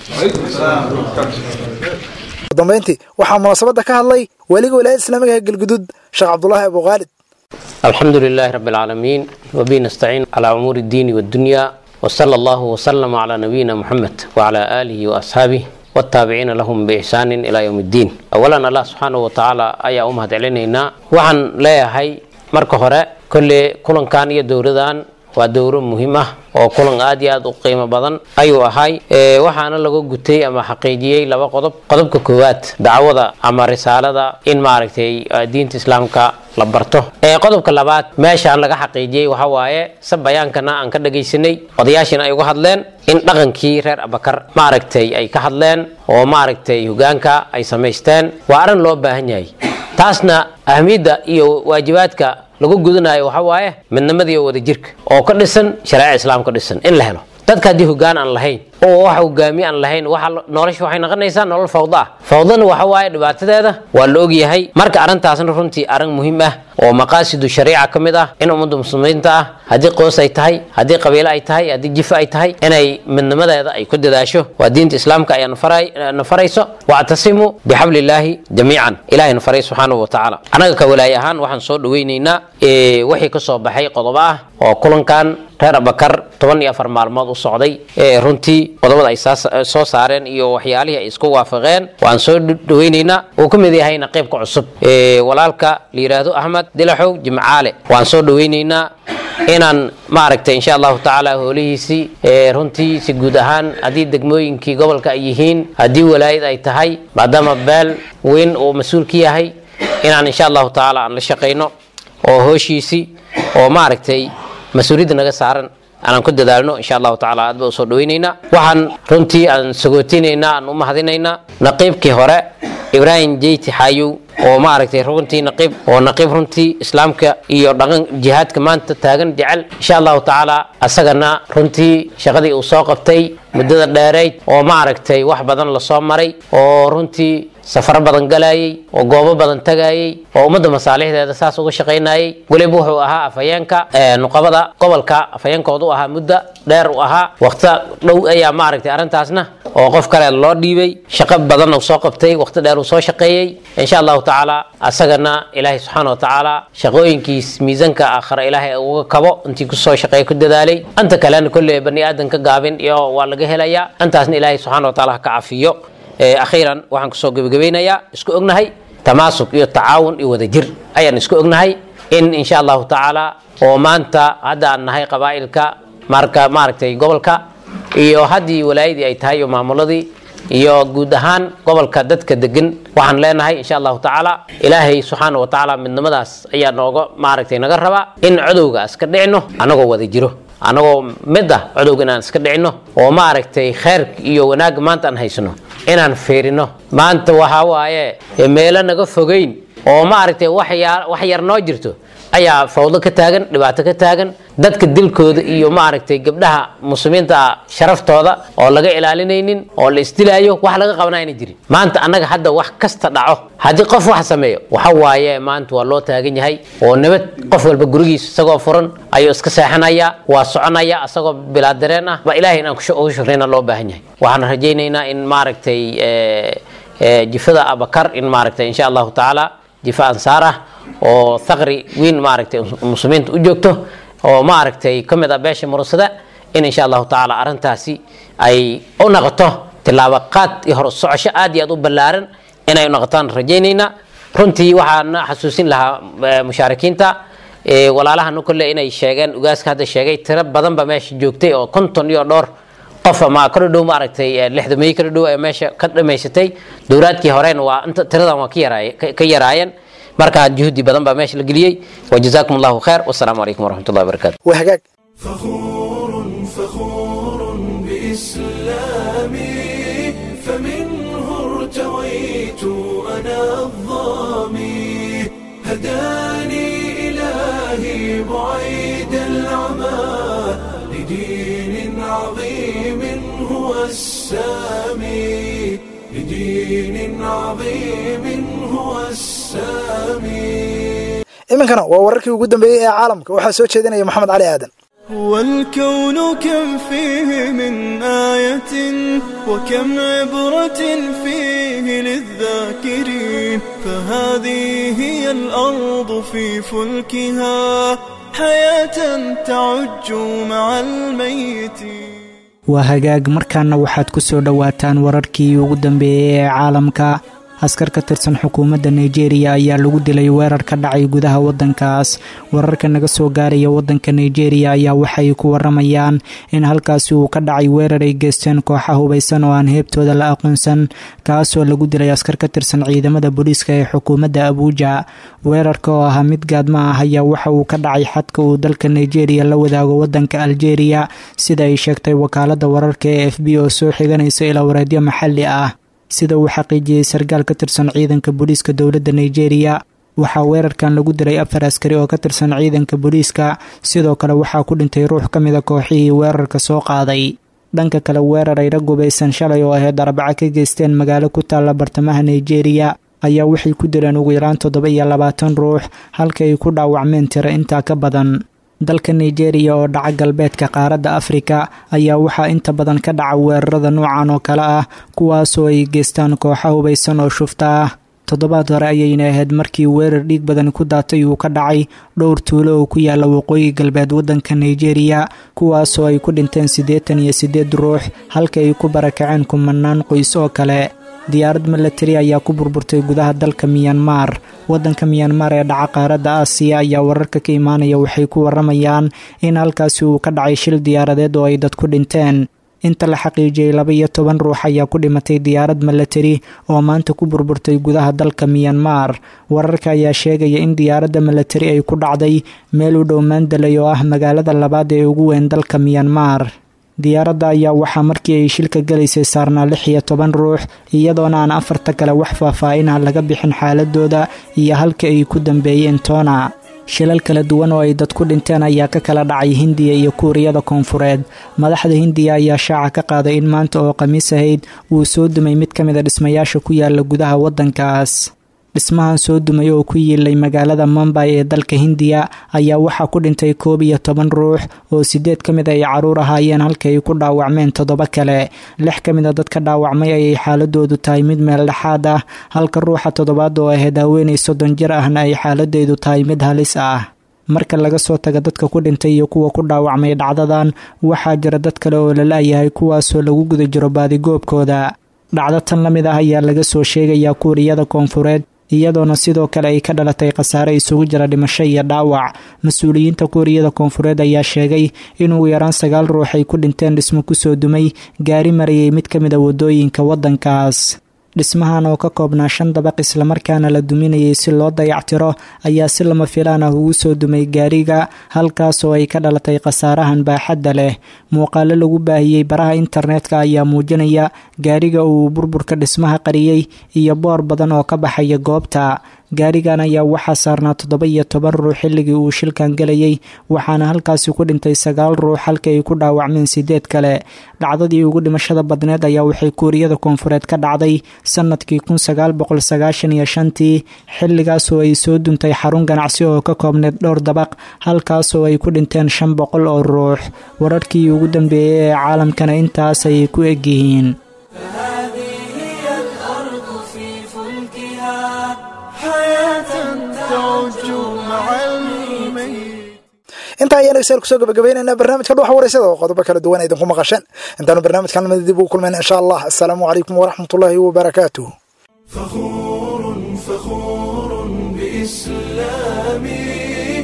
ugu dambayntii waxaa munaasabadda ka hadlay weliga wilaayada islaamiga ee galgudud sheekh cabdulaahi abu khaalid الحمد لله رب العالمين وبه نستعين على أمور الدين والدنيا وصلى الله وسلم على نبينا محمد وعلى آله وأصحابه والتابعين لهم بإحسان إلى يوم الدين أولا الله سبحانه وتعالى أيا أمهد علينا وعن لا هي مركه هراء كل كلن كان يدوردان waa dowro muhiim ah oo kulan aad iyo aad u qiimo badan ayuu ahay waxaana lagu gutay ama xaqiijiyey laba qodob qodobka koowaad dacwada ama risaalada in maaragtay diinta islaamka la barto qodobka labaad meeshaan laga xaqiijiyey waxa waaye se bayaankana aan ka dhagaysanay odayaashina ay uga hadleen in dhaqankii reer abakar maaragtay ay ka hadleen oo maaragtay hogaanka ay samaysteen waa arrin loo baahan yahay taasna ahmiyadda iyo waajibaadka lagu gudanayo waxa waaye midnimadii oo wadajirka oo ka dhisan shareeca islaam ka dhisan in la helo dadka haddii hogaan aan lahayn oo wax hogaamiye aan lahayn waxa nolosha waxay noqonaysaa nolol fawda ah fawdana waxa waaye dhibaatadeeda waa la ogyahay marka arrintaasna runtii arrin muhiim ah oo maqaasidu shariica ka mid ah in ummadda muslimiinta ah haddii qoys ay tahay haddii qabiilo ay tahay haddii jifo ay tahay inay midnimadeeda ay ku dadaasho waa diinta islaamka ayaa na farayso wactasimuu bixablillaahi jamiican ilahay na faray subxaanahu wa tacaala annaga ka walaay ahaan waxaan soo dhaweynaynaa wixii ka soo baxay qodobo ah oo kulankan reer abakar toban iyo afar maalmood u socday runtii qodobada ay soo saareen iyo waxyaalihii ay isku waafaqeen waan soo dhaweynaynaa uu ka mid yahayna qeybka cusub walaalka la yidhaahdo ahmed dilaxow jimcaale waan soo dhaweynaynaa inaan maaragtay insha allahu tacaala hoolihiisii runtii si guud ahaan haddii degmooyinkii gobolka ay yihiin haddii walaayad ay tahay maadaama beel weyn uu mas-uul ka yahay inaan insha allahu tacaala aan la shaqayno oo hooshiisii oo maaragtay mas-uuliyadda naga saaran aanan ku dadaalno insha allahu tacaala aad ba usoo dhaweynaynaa waxaan runtii aan sagootineynaa aan u mahadinaynaa naqiibkii hore ibraahim jeyti xaayow oo maaragtay runtii naqiib oo naqiib runtii islaamka iyo dhaqan jihaadka maanta taagan jecel insha allahu tacaala asagana runtii shaqadii uu soo qabtay muddada dheerayd oo maaragtay wax badan lasoo maray oo runtii safaro badan galayay oo goobo badan tagayay oo ummadda masaalixdeeda saas uga shaqaynayay weliba wuxuu ahaa afhayeenka nuqabada gobolka afhayeenkooda u ahaa muddo dheer u ahaa waqti dhow ayaa maaragtay arrintaasna oo qof kale loo dhiibay shaqo badan uu soo qabtay waqti dheer uu soo shaqeeyey insha allahu tacaala asagana ilaahay subxaana wa tacaala shaqooyinkiis miisanka aakhira ilaahay uga kabo intii kusoo shaqeey ku dadaalay anta kalena kolley bani aadanka gaabin iyo waa laga helayaa intaasna ilaahay subxaana wa tacaala ha ka cafiyo akhiiran waxaan kusoo gebagabeynayaa isku ognahay tamaasuk iyo tacaawun iyo wadajir ayaan isku ognahay in insha allahu tacaala oo maanta hadda aan nahay qabaa'ilka marka maaragtay gobolka iyo haddii walaayadii ay tahay iyo maamuladii iyo guud ahaan gobolka dadka degan waxaan leenahay insha allahu tacaala ilaahay subxaana wa tacaala midnimadaas ayaa nooga maaragtay naga rabaa in codowga iska dhicino anagoo wada jiro anagoo mid ah codowga inaan iska dhicino oo maaragtay kheyrka iyo wanaagga maanta aan haysano inaan fiirino maanta waxaa waaye meelo naga fogeyn oo maaragtay wax yar noo jirto ayaa fawdo ka taagan dhibaato ka taagan dadka dilkooda iyo maaragtay gabdhaha muslimiinta sharaftooda oo laga ilaalinaynin oo la isdilaayo wax laga qabanayna jirin maanta annaga hadda wax kasta dhaco haddii qof wax sameeyo waxa waaye maanta waa loo taagan yahay oo nabad qof walba gurigiisa isagoo furan ayuu iska seexanaya waa soconaya isagoo bilaa dareen ah ba ilaahay inaan ugu shukrayna loo baahan yahay waxaan rajaynaynaa in maaragtay jifada abakar in maaragtay insha allahu tacaala jifa ansaar ah oo thaqri weyn maaragtay muslimiinta u joogto oo maaragtay ka mid ah beesha murusada in insha allahu tacaala arrintaasi ay u noqoto tilaabo qaad iyo hor socosho aad iyo aad u ballaaran inay noqotaan rajaynaynaa runtii waxaana xasuusin lahaa mushaarikiinta walaalahana kolle inay sheegeen ugaaska hadda sheegay tiro badanba meesha joogtay oo konton iyo dhowr qof ama kordhow maaragtay lixdameeye kordhow ee meesha ka dhamaysatay dowlaadkii horena waa inta tiradan waa ka yaraay- ka- ka yaraayeen marka juhdi badan baa meesha la geliyey wajazaakum allahu khayr wasalaamu calaykum waraxmatullahi wabarakaatu waa hagaag فخور بإسلامي فمنه ارتويت أنا الظامي هداني إلهي بعيد العمى لدين عظيم هو السامي لدين عظيم هو السامي iminkana waa wararkii ugu dambeeyey ee caalamka waxaa soo jeedinaya maxamed cali aadan والكون كم فيه من آية وكم عبرة فيه للذاكرين فهذه هي الأرض في فلكها حياة تعج مع الميتين waa hagaag markaana waxaad ku soo dhowaataan wararkii ugu dambeeyey ee caalamka askar ka tirsan xukuumadda nigeria ayaa lagu dilay weerar ka dhacay gudaha waddankaas wararka naga soo gaaraya waddanka nigeria ayaa waxay ku waramayaan in halkaasi uu ka dhacay weerar ay geysteen kooxa hubaysan oo aan heebtooda la aqoonsan kaasoo lagu dilay askar ka tirsan ciidamada booliiska ee xukuumadda abuuja weerarka oo ahaa mid gaadma ah ayaa waxa uu ka dhacay xadka uu dalka nigeria la wadaago waddanka algeria sida ay sheegtay wakaalada wararka ee f b oo soo xiganaysa ilaa wareedyo maxalli ah sida uu xaqiijiyey sarkaal ka tirsan ciidanka booliiska dowladda nigeria waxaa weerarkan lagu dilay afar askari oo ka tirsan ciidanka booliiska sidoo kale waxaa ku dhintay ruux ka mida kooxihii weerarka soo qaaday dhanka kale weerar ay rag gubaysan shalay oo ahayd arbaca ka geysteen magaalo ku taalla bartamaha nigeria ayaa waxay ku dileen ugu yaraan toddoba iyo labaatan ruux halka ay ku dhaawacmeen tiro intaa ka badan dalka nigeria oo dhaca galbeedka qaaradda afrika ayaa waxaa inta badan ka dhaca weerarada noocan oo kale ah kuwaasoo ay geystaan kooxa hubaysan oo shufta ah toddobaad hore ayayna ahayd markii weerar dhiig badan ku daatay uu ka dhacay dhowr tuulo oo ku yaala waqooyi galbeed waddanka nigeria kuwaasoo ay ku dhinteen siddeetan iyo siddeed ruux halka ay ku barakaceen kumanaan qoys oo kale diyaarad milatari ayaa ku burburtay gudaha dalka miyanmar waddanka miyanmar ee dhaca qaaradda aasiya ayaa wararka ka imaanaya waxay ku waramayaan in halkaasi uu ka dhacay shil diyaaradeed oo ay dad ku dhinteen inta la xaqiijiyey laba iyo toban ruux ayaa ku dhimatay diyaarad milatari oo maanta ku burburtay gudaha dalka miyanmar wararka ayaa sheegaya in diyaaradda milatari ay ku dhacday meel u dhow maandalay oo ah magaalada labaad ee ugu weyn dalka miyanmar diyaaradda ayaa waxaa markii ay shilka galaysay saarnaa lix iyo toban ruux iyadoona aan afarta kale wax faahfaahinah laga bixin xaaladooda iyo halka ay ku dambeeyeen toona shilal kala duwan oo ay dad ku dhinteen ayaa ka kala dhacay hindiya iyo kuuriyada koonfureed madaxda hindiya ayaa shaaca ka qaaday in maanta oo khamiis ahayd uu soo dumay mid ka mid a dhismayaasha ku yaala gudaha waddankaas dhismahan soo dumay oo ku yiilay magaalada mumbay ee dalka hindiya ayaa waxaa ku dhintay koob iyo toban ruux oo sideed ka mid ay caruur ahaayeen halka ay ku dhaawacmeen toddoba kale lix ka mid a dadka dhaawacmay ayay xaaladoodu tahay mid meel dhexaad ah halka ruuxa toddobaad oo ahayd haweenay soddon jir ahna ay xaaladeedu tahay mid halis ah marka laga soo taga dadka ku dhintay iyo kuwa ku dhaawacmay dhacdadan waxaa jira dad kale oo la la'yahay kuwaasoo lagu guda jiro baadigoobkooda dhacdo tan la mid ah ayaa laga soo sheegayaa kuuriyada koonfureed iyadoona sidoo kale ay ka dhalatay khasaare isugu jira dhimasho iyo dhaawac mas-uuliyiinta kuuriyada koonfureed ayaa sheegay in ugu yaraan sagaal ruux ay ku dhinteen dhismo kusoo dumay gaari marayay mid ka mid a waddooyinka waddankaas dhismahan oo ka koobnaa shan dabaq islamarkaana la duminayay si loo dayactiro ayaa si lama filaan ah ugu soo dumay gaariga halkaasoo ay ka dhalatay khasaarahan baaxadda leh muuqaalo lagu baahiyey baraha internetka ayaa muujinaya gaariga uu burburka dhismaha qariyey iyo boor badan oo ka baxaya goobta gaarigan ayaa waxaa saarnaa toddoba iyo toban ruux xilligii uu shilkan gelayay waxaana halkaasi ku dhintay sagaal ruux halka ay ku dhaawacmeen sideed kale dhacdadii ugu dhimashada badneed ayaa waxay kuuriyada koonfureed ka dhacday sanadkii kun sagaal boqol sagaashan iyo shantii xilligaasoo ay soo duntay xarun ganacsi oo ka koobneed dhowr dabaq halkaasoo ay ku dhinteen shan boqol oo ruux wararkii ugu dambeeyey ee caalamkana intaas ayay ku egyihiin intaa ayaan dhegeystayaal kusoo gabagabaynaynaa barnaamijka dhuxa wareysada oo qodobo kala duwan idinku maqasheen intaanu barnaamijkan lamida dib ugu kulmayna insha allah assalaamu calaykum waraxmatullaahi wabarakaatuh فخور بإسلامي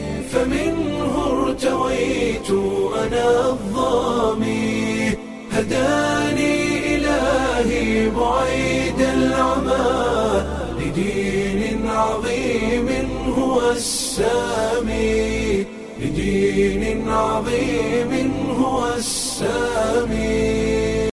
فمنه ارتويت أنا الظامي هدى هداني إلهي بعيد العمى لدين عظيم هو السامي لدين عظيم هو السامي